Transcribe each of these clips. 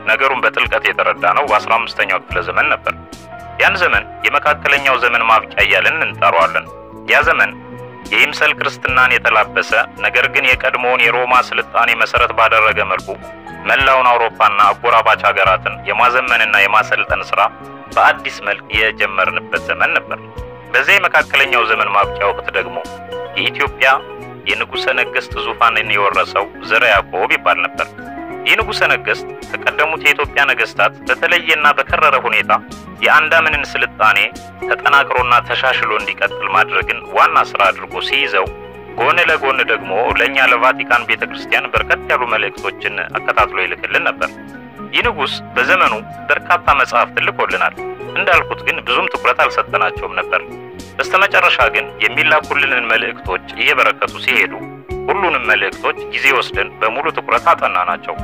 ነገሩን በጥልቀት የተረዳ ነው በአስራ አምስተኛው ክፍለ ዘመን ነበር። ያን ዘመን የመካከለኛው ዘመን ማብቂያ እያልን እንጠራዋለን። ያ ዘመን የይምሰል ክርስትናን የተላበሰ ነገር ግን የቀድሞውን የሮማ ስልጣኔ መሰረት ባደረገ መልኩ መላውን አውሮፓና አጎራባች ሀገራትን የማዘመንና የማሰልጠን ስራ በአዲስ መልክ የጀመርንበት ዘመን ነበር። በዚያ የመካከለኛው ዘመን ማብቂያ ወቅት ደግሞ የኢትዮጵያ የንጉሠ ነገሥት ዙፋንን የወረሰው ዘርዓ ያዕቆብ ይባል ነበር። ይህ ንጉሠ ነገሥት ከቀደሙት የኢትዮጵያ ነገሥታት በተለየና በከረረ ሁኔታ የአንዳምንን ስልጣኔ ተጠናክሮና ተሻሽሎ እንዲቀጥል ማድረግን ዋና ስራ አድርጎ ሲይዘው ጎን ለጎን ደግሞ ለእኛ ለቫቲካን ቤተ ክርስቲያን በርከት ያሉ መልእክቶችን አከታትሎ ይልክልን ነበር። ይህ ንጉሥ በዘመኑ በርካታ መጽሐፍትን ልኮልናል። እንዳልኩት ግን ብዙም ትኩረት አልሰጠናቸውም ነበር። በስተመጨረሻ ግን የሚላኩልንን መልእክቶች እየበረከቱ ሲሄዱ ሁሉንም መልእክቶች ጊዜ ወስደን በሙሉ ትኩረት አጠና ናቸው።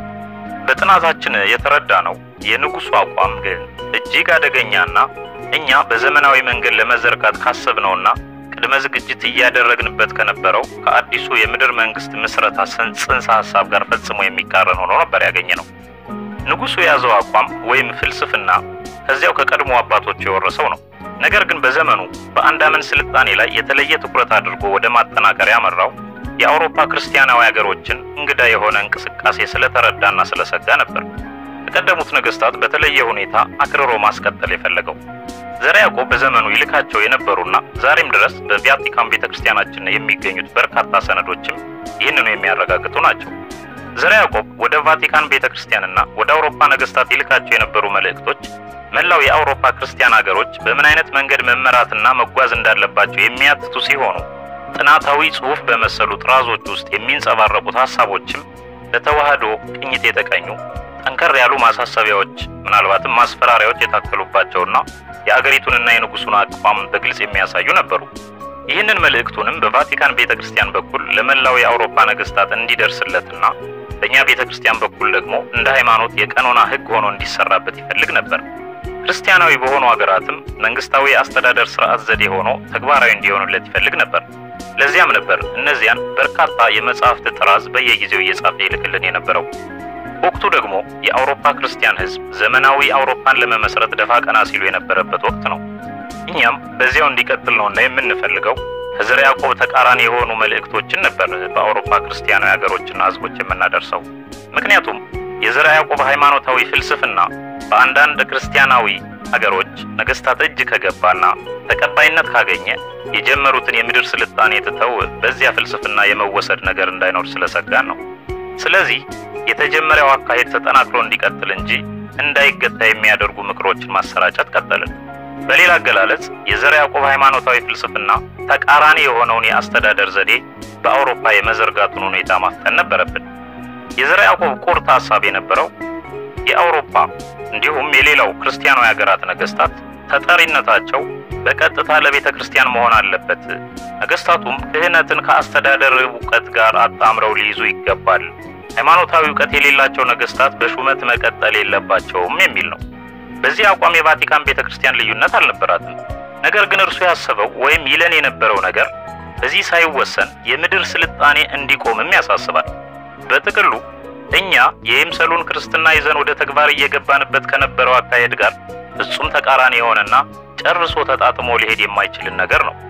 በጥናታችን የተረዳ ነው የንጉሡ አቋም ግን እጅግ አደገኛና እኛ በዘመናዊ መንገድ ለመዘርጋት ካሰብነውና ቅድመ ዝግጅት እያደረግንበት ከነበረው ከአዲሱ የምድር መንግስት ምስረታ ጽንሰ ሀሳብ ጋር ፈጽሞ የሚቃረን ሆኖ ነበር ያገኘ ነው። ንጉሡ የያዘው አቋም ወይም ፍልስፍና ከዚያው ከቀድሞ አባቶች የወረሰው ነው። ነገር ግን በዘመኑ በአንዳመን ስልጣኔ ላይ የተለየ ትኩረት አድርጎ ወደ ማጠናከር ያመራው የአውሮፓ ክርስቲያናዊ ሀገሮችን እንግዳ የሆነ እንቅስቃሴ ስለተረዳና ስለሰጋ ነበር። ከቀደሙት ነገስታት በተለየ ሁኔታ አክርሮ ማስቀጠል የፈለገው ዘርዓ ያዕቆብ በዘመኑ ይልካቸው የነበሩና ዛሬም ድረስ በቫቲካን ቤተ ክርስቲያናችን የሚገኙት በርካታ ሰነዶችም ይህንኑ የሚያረጋግጡ ናቸው። ዘርዓ ያዕቆብ ወደ ቫቲካን ቤተ ክርስቲያንና ወደ አውሮፓ ነገስታት ይልካቸው የነበሩ መልእክቶች መላው የአውሮፓ ክርስቲያን ሀገሮች በምን አይነት መንገድ መመራትና መጓዝ እንዳለባቸው የሚያትቱ ሲሆኑ ጥናታዊ ጽሑፍ በመሰሉ ጥራዞች ውስጥ የሚንጸባረቁት ሀሳቦችም ለተዋህዶ ቅኝት የተቀኙ ጠንከር ያሉ ማሳሰቢያዎች፣ ምናልባትም ማስፈራሪያዎች የታከሉባቸውና የአገሪቱንና የንጉሱን አቋም በግልጽ የሚያሳዩ ነበሩ። ይህንን መልእክቱንም በቫቲካን ቤተ ክርስቲያን በኩል ለመላው የአውሮፓ ነገስታት እንዲደርስለትና በእኛ ቤተ ክርስቲያን በኩል ደግሞ እንደ ሃይማኖት የቀኖና ሕግ ሆኖ እንዲሰራበት ይፈልግ ነበር። ክርስቲያናዊ በሆኑ ሀገራትም መንግስታዊ የአስተዳደር ስርዓት ዘዴ ሆኖ ተግባራዊ እንዲሆኑለት ይፈልግ ነበር። ለዚያም ነበር እነዚያን በርካታ የመጽሐፍት ጥራዝ በየጊዜው እየጻፈ ይልክልን የነበረው። ወቅቱ ደግሞ የአውሮፓ ክርስቲያን ሕዝብ ዘመናዊ አውሮፓን ለመመስረት ደፋ ቀና ሲሉ የነበረበት ወቅት ነው። እኛም በዚያው እንዲቀጥል ነውና የምንፈልገው ከዘርዓ ያዕቆብ ተቃራኒ የሆኑ መልእክቶችን ነበር በአውሮፓ ክርስቲያናዊ ሀገሮችና ህዝቦች የምናደርሰው። ምክንያቱም የዘርዓ ያዕቆብ ሃይማኖታዊ ፍልስፍና በአንዳንድ ክርስቲያናዊ ሀገሮች ነገስታት እጅ ከገባና ተቀባይነት ካገኘ የጀመሩትን የምድር ስልጣኔ ትተው በዚያ ፍልስፍና የመወሰድ ነገር እንዳይኖር ስለሰጋን ነው። ስለዚህ የተጀመሪያው አካሄድ ተጠናክሮ እንዲቀጥል እንጂ እንዳይገታ የሚያደርጉ ምክሮችን ማሰራጨት ቀጠልን። በሌላ አገላለጽ የዘርዓ ያዕቆብ ሃይማኖታዊ ፍልስፍና ተቃራኒ የሆነውን የአስተዳደር ዘዴ በአውሮፓ የመዘርጋቱን ሁኔታ ማፍጠን ነበረብን። የዘርዓ ያዕቆብ ቁርጥ ሀሳብ የነበረው የአውሮፓ እንዲሁም የሌላው ክርስቲያናዊ ሀገራት ነገስታት ተጠሪነታቸው በቀጥታ ለቤተ ክርስቲያን መሆን አለበት። ነገስታቱም ክህነትን ከአስተዳደር እውቀት ጋር አጣምረው ሊይዙ ይገባል። ሃይማኖታዊ እውቀት የሌላቸው ነገስታት በሹመት መቀጠል የለባቸውም የሚል ነው። በዚህ አቋም የቫቲካን ቤተ ክርስቲያን ልዩነት አልነበራትም። ነገር ግን እርሱ ያሰበው ወይም ይለን የነበረው ነገር በዚህ ሳይወሰን የምድር ስልጣኔ እንዲቆምም ያሳስባል። በጥቅሉ እኛ የይምሰሉን ክርስትና ይዘን ወደ ተግባር እየገባንበት ከነበረው አካሄድ ጋር ፍጹም ተቃራኒ የሆነና ጨርሶ ተጣጥሞ ሊሄድ የማይችልን ነገር ነው።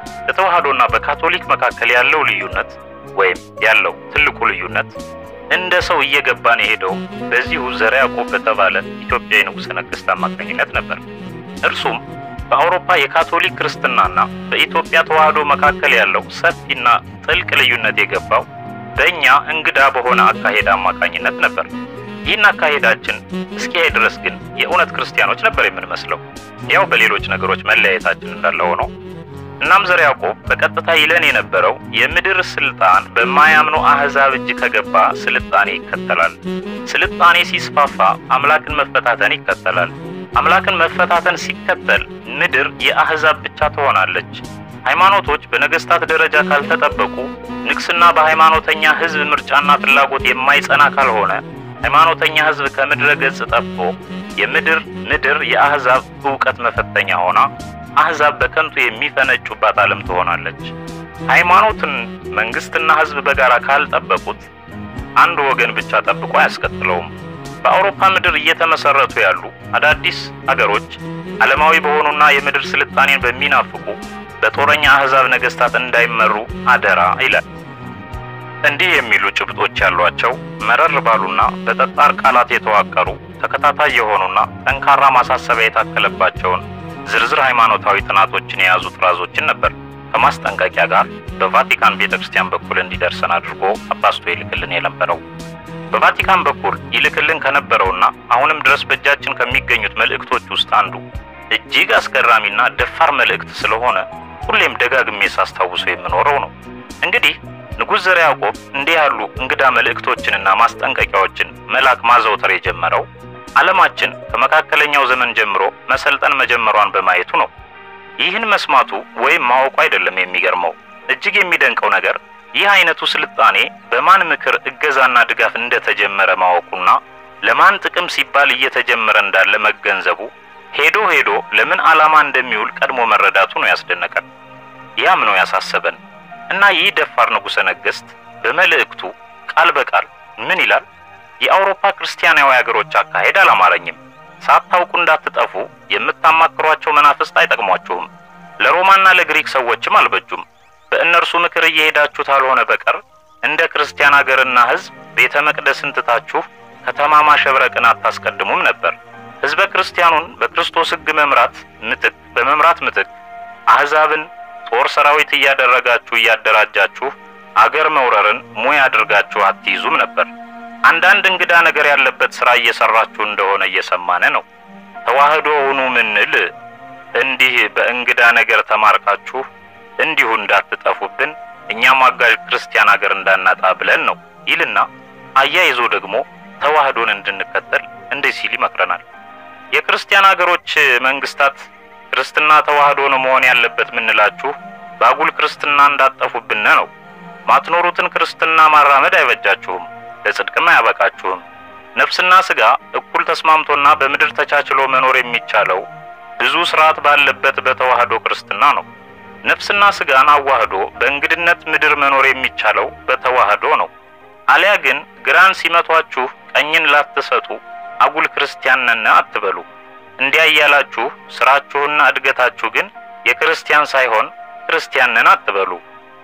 በተዋህዶና በካቶሊክ መካከል ያለው ልዩነት ወይም ያለው ትልቁ ልዩነት እንደ ሰው እየገባን የሄደው በዚሁ ዘርዓ ያዕቆብ በተባለ ኢትዮጵያዊ ንጉሠ ነገሥት አማካኝነት ነበር። እርሱም በአውሮፓ የካቶሊክ ክርስትናና በኢትዮጵያ ተዋህዶ መካከል ያለው ሰፊና ጥልቅ ልዩነት የገባው በእኛ እንግዳ በሆነ አካሄድ አማካኝነት ነበር። ይህን አካሄዳችን እስኪያይ ድረስ ግን የእውነት ክርስቲያኖች ነበር የምንመስለው፣ ያው በሌሎች ነገሮች መለያየታችን እንዳለ ሆኖ። እናም ዘርዓ ያዕቆብ በቀጥታ ይለን የነበረው የምድር ስልጣን በማያምኑ አህዛብ እጅ ከገባ ስልጣኔ ይከተላል። ስልጣኔ ሲስፋፋ አምላክን መፈታተን ይከተላል። አምላክን መፈታተን ሲከተል ምድር የአህዛብ ብቻ ትሆናለች። ሃይማኖቶች በነገስታት ደረጃ ካልተጠበቁ፣ ንግስና በሃይማኖተኛ ህዝብ ምርጫና ፍላጎት የማይጸና ካልሆነ ሃይማኖተኛ ህዝብ ከምድረ ገጽ ጠፍቶ የምድር ምድር የአህዛብ እውቀት መፈተኛ ሆና አህዛብ በከንቱ የሚፈነጩባት ዓለም ትሆናለች። ሃይማኖትን መንግስትና ህዝብ በጋራ ካልጠበቁት አንድ ወገን ብቻ ጠብቆ አያስቀጥለውም። በአውሮፓ ምድር እየተመሰረቱ ያሉ አዳዲስ አገሮች ዓለማዊ በሆኑና የምድር ስልጣኔን በሚናፍቁ በጦረኛ አሕዛብ ነገሥታት እንዳይመሩ አደራ ይላል። እንዲህ የሚሉ ጭብጦች ያሏቸው መረር ባሉና በጠጣር ቃላት የተዋቀሩ ተከታታይ የሆኑና ጠንካራ ማሳሰቢያ የታከለባቸውን ዝርዝር ሃይማኖታዊ ጥናቶችን የያዙ ጥራዞችን ነበር ከማስጠንቀቂያ ጋር በቫቲካን ቤተ ክርስቲያን በኩል እንዲደርሰን አድርጎ አባስቶ ይልክልን የነበረው። በቫቲካን በኩል ይልክልን ከነበረውና አሁንም ድረስ በእጃችን ከሚገኙት መልእክቶች ውስጥ አንዱ እጅግ አስገራሚና ደፋር መልእክት ስለሆነ ሁሌም ደጋግሜ ሳስታውሰው የምኖረው ነው። እንግዲህ ንጉሥ ዘርዓ ያዕቆብ እንዲህ ያሉ እንግዳ መልእክቶችንና ማስጠንቀቂያዎችን መላክ ማዘውተር የጀመረው ዓለማችን ከመካከለኛው ዘመን ጀምሮ መሰልጠን መጀመሯን በማየቱ ነው። ይህን መስማቱ ወይም ማወቁ አይደለም የሚገርመው። እጅግ የሚደንቀው ነገር ይህ አይነቱ ስልጣኔ በማን ምክር እገዛና ድጋፍ እንደተጀመረ ማወቁና ለማን ጥቅም ሲባል እየተጀመረ እንዳለ መገንዘቡ ሄዶ ሄዶ ለምን ዓላማ እንደሚውል ቀድሞ መረዳቱ ነው ያስደነቀን። ያም ነው ያሳሰበን እና ይህ ደፋር ንጉሠ ነገሥት በመልእክቱ ቃል በቃል ምን ይላል? የአውሮፓ ክርስቲያናዊ አገሮች አካሄድ አላማረኝም። ሳታውቁ እንዳትጠፉ የምታማክሯቸው መናፍስት አይጠቅሟችሁም፣ ለሮማና ለግሪክ ሰዎችም አልበጁም። በእነርሱ ምክር እየሄዳችሁ ካልሆነ በቀር እንደ ክርስቲያን አገርና ሕዝብ ቤተ መቅደስን ትታችሁ ከተማ ማሸብረቅን አታስቀድሙም ነበር። ሕዝበ ክርስቲያኑን በክርስቶስ ሕግ መምራት ምትክ በመምራት ምትክ አሕዛብን ጦር ሰራዊት እያደረጋችሁ እያደራጃችሁ አገር መውረርን ሙያ አድርጋችሁ አትይዙም ነበር። አንዳንድ እንግዳ ነገር ያለበት ሥራ እየሰራችሁ እንደሆነ እየሰማነ ነው። ተዋህዶ ሁኑ ምንል እንዲህ በእንግዳ ነገር ተማርካችሁ እንዲሁ እንዳትጠፉብን እኛም አጋዥ ክርስቲያን አገር እንዳናጣ ብለን ነው ይልና አያይዞ ደግሞ ተዋህዶን እንድንከተል እንዲህ ሲል ይመክረናል። የክርስቲያን አገሮች መንግስታት ክርስትና ተዋህዶ ነው መሆን ያለበት ምንላችሁ በአጉል ክርስትና እንዳጠፉብን ነው። ማትኖሩትን ክርስትና ማራመድ አይበጃችሁም፣ ለጽድቅም አያበቃችሁም። ነፍስና ስጋ እኩል ተስማምቶና በምድር ተቻችሎ መኖር የሚቻለው ብዙ ስርዓት ባለበት በተዋህዶ ክርስትና ነው። ነፍስና ስጋን አዋህዶ በእንግድነት ምድር መኖር የሚቻለው በተዋህዶ ነው። አሊያ ግን ግራን ሲመቷችሁ ቀኝን ላትሰጡ አጉል ክርስቲያን ነን አትበሉ። እንዲያ እያላችሁ ስራችሁና እድገታችሁ ግን የክርስቲያን ሳይሆን ክርስቲያን ነን አትበሉ።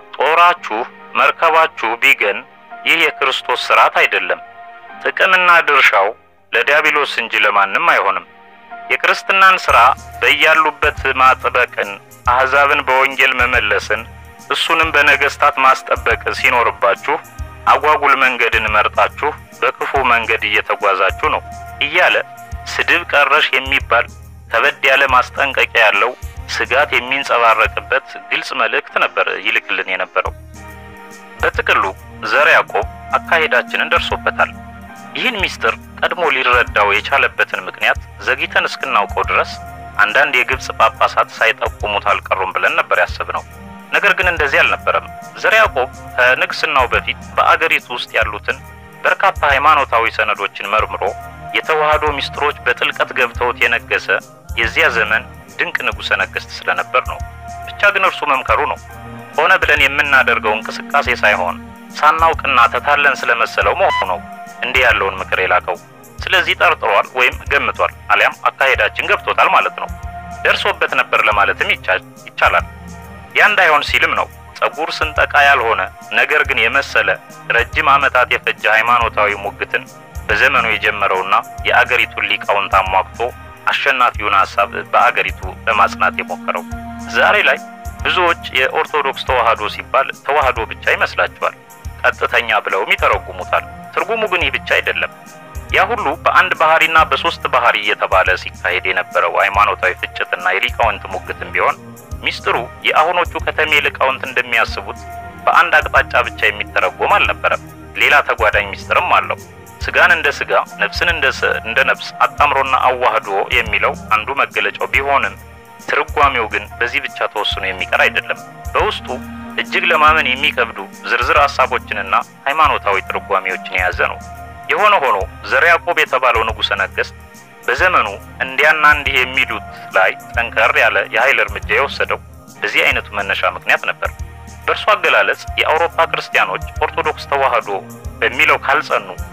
ጦራችሁ መርከባችሁ ቢገን ይህ የክርስቶስ ስርዓት አይደለም። ጥቅምና ድርሻው ለዲያብሎስ እንጂ ለማንም አይሆንም። የክርስትናን ሥራ በያሉበት ማጥበቅን፣ አሕዛብን በወንጌል መመለስን፣ እሱንም በነገሥታት ማስጠበቅ ሲኖርባችሁ አጓጉል መንገድን መርጣችሁ በክፉ መንገድ እየተጓዛችሁ ነው እያለ ስድብ ቀረሽ የሚባል ከበድ ያለ ማስጠንቀቂያ ያለው ስጋት የሚንጸባረቅበት ግልጽ መልእክት ነበር ይልክልን የነበረው። በጥቅሉ ዘርዓ ያዕቆብ አካሄዳችንን ደርሶበታል። ይህን ምስጢር ቀድሞ ሊረዳው የቻለበትን ምክንያት ዘግይተን እስክናውቀው ድረስ አንዳንድ የግብፅ ጳጳሳት ሳይጠቁሙት አልቀሩም ብለን ነበር ያሰብነው። ነገር ግን እንደዚህ አልነበረም። ዘርዓ ያዕቆብ ከንግስናው በፊት በአገሪቱ ውስጥ ያሉትን በርካታ ሃይማኖታዊ ሰነዶችን መርምሮ የተዋህዶ ምስጢሮች በጥልቀት ገብተውት የነገሰ የዚያ ዘመን ድንቅ ንጉሠ ነገሥት ስለነበር ነው። ብቻ ግን እርሱ መምከሩ ነው ሆነ ብለን የምናደርገው እንቅስቃሴ ሳይሆን ሳናውቅና ተታለን ስለመሰለው መሆኑ ነው እንዲህ ያለውን ምክር የላከው። ስለዚህ ጠርጥሯል ወይም ገምቷል፣ አሊያም አካሄዳችን ገብቶታል ማለት ነው። ደርሶበት ነበር ለማለትም ይቻላል። ያ እንዳይሆን ሲልም ነው ጸጉር ስንጠቃ ያልሆነ ነገር ግን የመሰለ ረጅም ዓመታት የፈጀ ሃይማኖታዊ ሙግትን በዘመኑ የጀመረውና የአገሪቱን ሊቃውንት አሟግቶ አሸናፊውን ሐሳብ በአገሪቱ ለማጽናት የሞከረው። ዛሬ ላይ ብዙዎች የኦርቶዶክስ ተዋህዶ ሲባል ተዋህዶ ብቻ ይመስላቸዋል። ቀጥተኛ ብለውም ይተረጉሙታል። ትርጉሙ ግን ይህ ብቻ አይደለም። ያ ሁሉ በአንድ ባህሪና በሶስት ባህሪ እየተባለ ሲካሄድ የነበረው ሃይማኖታዊ ፍጭትና የሊቃውንት ሙግትም ቢሆን ሚስጥሩ የአሁኖቹ ከተሜ ሊቃውንት እንደሚያስቡት በአንድ አቅጣጫ ብቻ የሚተረጎም አልነበረም። ሌላ ተጓዳኝ ሚስጥርም አለው። ስጋን እንደ ስጋ ነፍስን እንደ እንደ ነፍስ አጣምሮና አዋህዶ የሚለው አንዱ መገለጫው ቢሆንም ትርጓሜው ግን በዚህ ብቻ ተወስኖ የሚቀር አይደለም። በውስጡ እጅግ ለማመን የሚከብዱ ዝርዝር ሐሳቦችንና ሃይማኖታዊ ትርጓሜዎችን የያዘ ነው። የሆነ ሆኖ ዘርዓ ያዕቆብ የተባለው ንጉሠ ነገሥት በዘመኑ እንዲያና እንዲህ የሚሉት ላይ ጠንከር ያለ የኃይል እርምጃ የወሰደው በዚህ አይነቱ መነሻ ምክንያት ነበር። በእርሱ አገላለጽ የአውሮፓ ክርስቲያኖች ኦርቶዶክስ ተዋህዶ በሚለው ካልጸኑ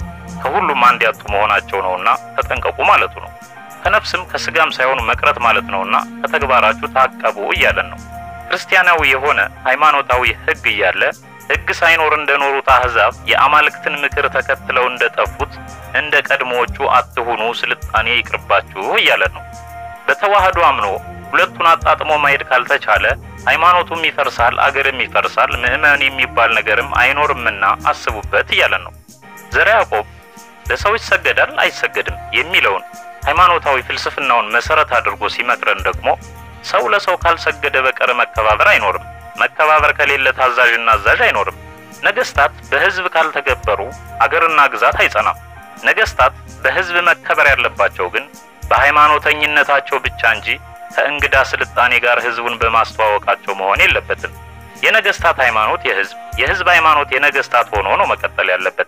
ከሁሉም አንድ ያጡ መሆናቸው ነውና ተጠንቀቁ ማለቱ ነው። ከነፍስም ከስጋም ሳይሆኑ መቅረት ማለት ነውና ከተግባራችሁ ታቀቡ እያለን ነው። ክርስቲያናዊ የሆነ ሃይማኖታዊ ሕግ እያለ ሕግ ሳይኖር እንደኖሩት አሕዛብ የአማልክትን ምክር ተከትለው እንደጠፉት እንደ ቀድሞዎቹ አትሁኑ፣ ስልጣኔ ይቅርባችሁ እያለን ነው። በተዋህዶ አምኖ ሁለቱን አጣጥሞ ማሄድ ካልተቻለ ሃይማኖቱም ይፈርሳል፣ አገርም ይፈርሳል፣ ምዕመን የሚባል ነገርም አይኖርምና አስቡበት እያለን ነው። ዘርዓ ያዕቆብ ለሰው ይሰገዳል አይሰገድም የሚለውን ሃይማኖታዊ ፍልስፍናውን መሰረት አድርጎ ሲመክረን ደግሞ ሰው ለሰው ካልሰገደ በቀር መከባበር አይኖርም። መከባበር ከሌለ ታዛዥና አዛዥ አይኖርም። ነገስታት በህዝብ ካልተገበሩ አገርና ግዛት አይጸናም። ነገስታት በህዝብ መከበር ያለባቸው ግን በሃይማኖተኝነታቸው ብቻ እንጂ ከእንግዳ ስልጣኔ ጋር ህዝቡን በማስተዋወቃቸው መሆን የለበትም። የነገስታት ሃይማኖት የህዝብ፣ የህዝብ ሃይማኖት የነገስታት ሆኖ ነው መቀጠል ያለበት።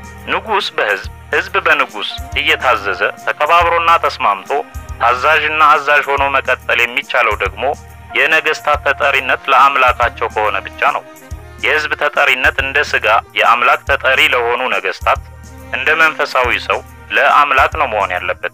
ንጉስ በህዝብ ህዝብ በንጉስ እየታዘዘ ተከባብሮና ተስማምቶ ታዛዥና አዛዥ ሆኖ መቀጠል የሚቻለው ደግሞ የነገስታት ተጠሪነት ለአምላካቸው ከሆነ ብቻ ነው። የህዝብ ተጠሪነት እንደ ስጋ የአምላክ ተጠሪ ለሆኑ ነገስታት፣ እንደ መንፈሳዊ ሰው ለአምላክ ነው መሆን ያለበት።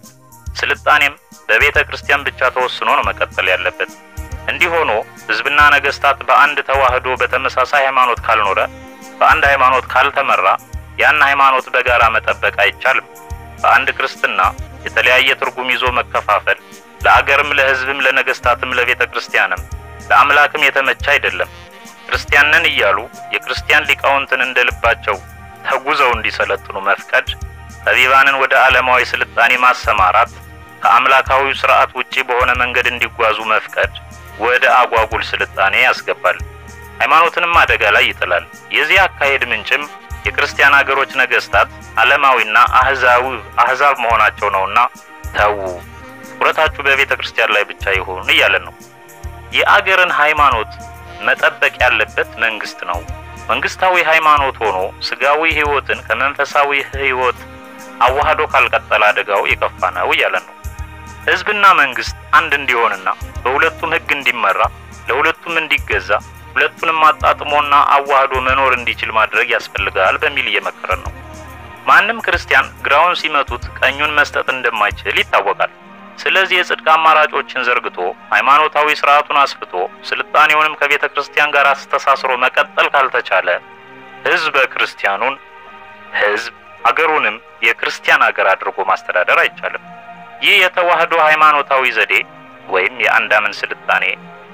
ስልጣኔም በቤተ ክርስቲያን ብቻ ተወስኖ ነው መቀጠል ያለበት። እንዲህ ሆኖ ህዝብና ነገስታት በአንድ ተዋህዶ በተመሳሳይ ሃይማኖት ካልኖረ፣ በአንድ ሃይማኖት ካልተመራ ያን ሃይማኖት በጋራ መጠበቅ አይቻልም። በአንድ ክርስትና የተለያየ ትርጉም ይዞ መከፋፈል ለአገርም፣ ለህዝብም፣ ለነገስታትም፣ ለቤተ ክርስቲያንም ለአምላክም የተመቸ አይደለም። ክርስቲያን ነን እያሉ የክርስቲያን ሊቃውንትን እንደ ልባቸው ተጉዘው እንዲሰለጥኑ መፍቀድ፣ ጠቢባንን ወደ ዓለማዊ ስልጣኔ ማሰማራት፣ ከአምላካዊው ስርዓት ውጪ በሆነ መንገድ እንዲጓዙ መፍቀድ ወደ አጓጉል ስልጣኔ ያስገባል። ሃይማኖትንም አደጋ ላይ ይጥላል። የዚህ አካሄድ ምንጭም የክርስቲያን አገሮች ነገስታት ዓለማዊና አህዛዊ አህዛብ መሆናቸው ነውና ተዉ፣ ትኩረታችሁ በቤተ ክርስቲያን ላይ ብቻ ይሁን እያለን ነው። የአገርን ሃይማኖት መጠበቅ ያለበት መንግስት ነው። መንግስታዊ ሃይማኖት ሆኖ ስጋዊ ህይወትን ከመንፈሳዊ ህይወት አዋህዶ ካልቀጠለ አደጋው የከፋ ነው እያለን ነው። ህዝብና መንግስት አንድ እንዲሆንና በሁለቱም ህግ እንዲመራ ለሁለቱም እንዲገዛ ሁለቱንም አጣጥሞና አዋህዶ መኖር እንዲችል ማድረግ ያስፈልጋል በሚል እየመከረን ነው። ማንም ክርስቲያን ግራውን ሲመቱት ቀኙን መስጠት እንደማይችል ይታወቃል። ስለዚህ የጽድቅ አማራጮችን ዘርግቶ ሃይማኖታዊ ስርዓቱን አስፍቶ ስልጣኔውንም ከቤተ ክርስቲያን ጋር አስተሳስሮ መቀጠል ካልተቻለ ህዝበ ክርስቲያኑን ህዝብ አገሩንም የክርስቲያን አገር አድርጎ ማስተዳደር አይቻልም። ይህ የተዋህዶ ሃይማኖታዊ ዘዴ ወይም የአንድ አምን ስልጣኔ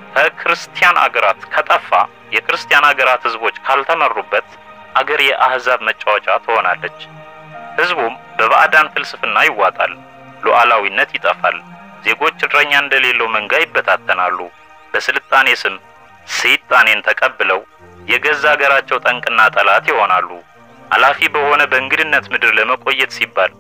ከክርስቲያን አገራት ከጠፋ የክርስቲያን አገራት ህዝቦች ካልተመሩበት አገር የአህዛብ መጫወቻ ትሆናለች። ህዝቡም በባዕዳን ፍልስፍና ይዋጣል። ሉዓላዊነት ይጠፋል። ዜጎች እረኛ እንደሌለው መንጋ ይበታተናሉ። በስልጣኔ ስም ሰይጣኔን ተቀብለው የገዛ አገራቸው ጠንቅና ጠላት ይሆናሉ። አላፊ በሆነ በእንግድነት ምድር ለመቆየት ሲባል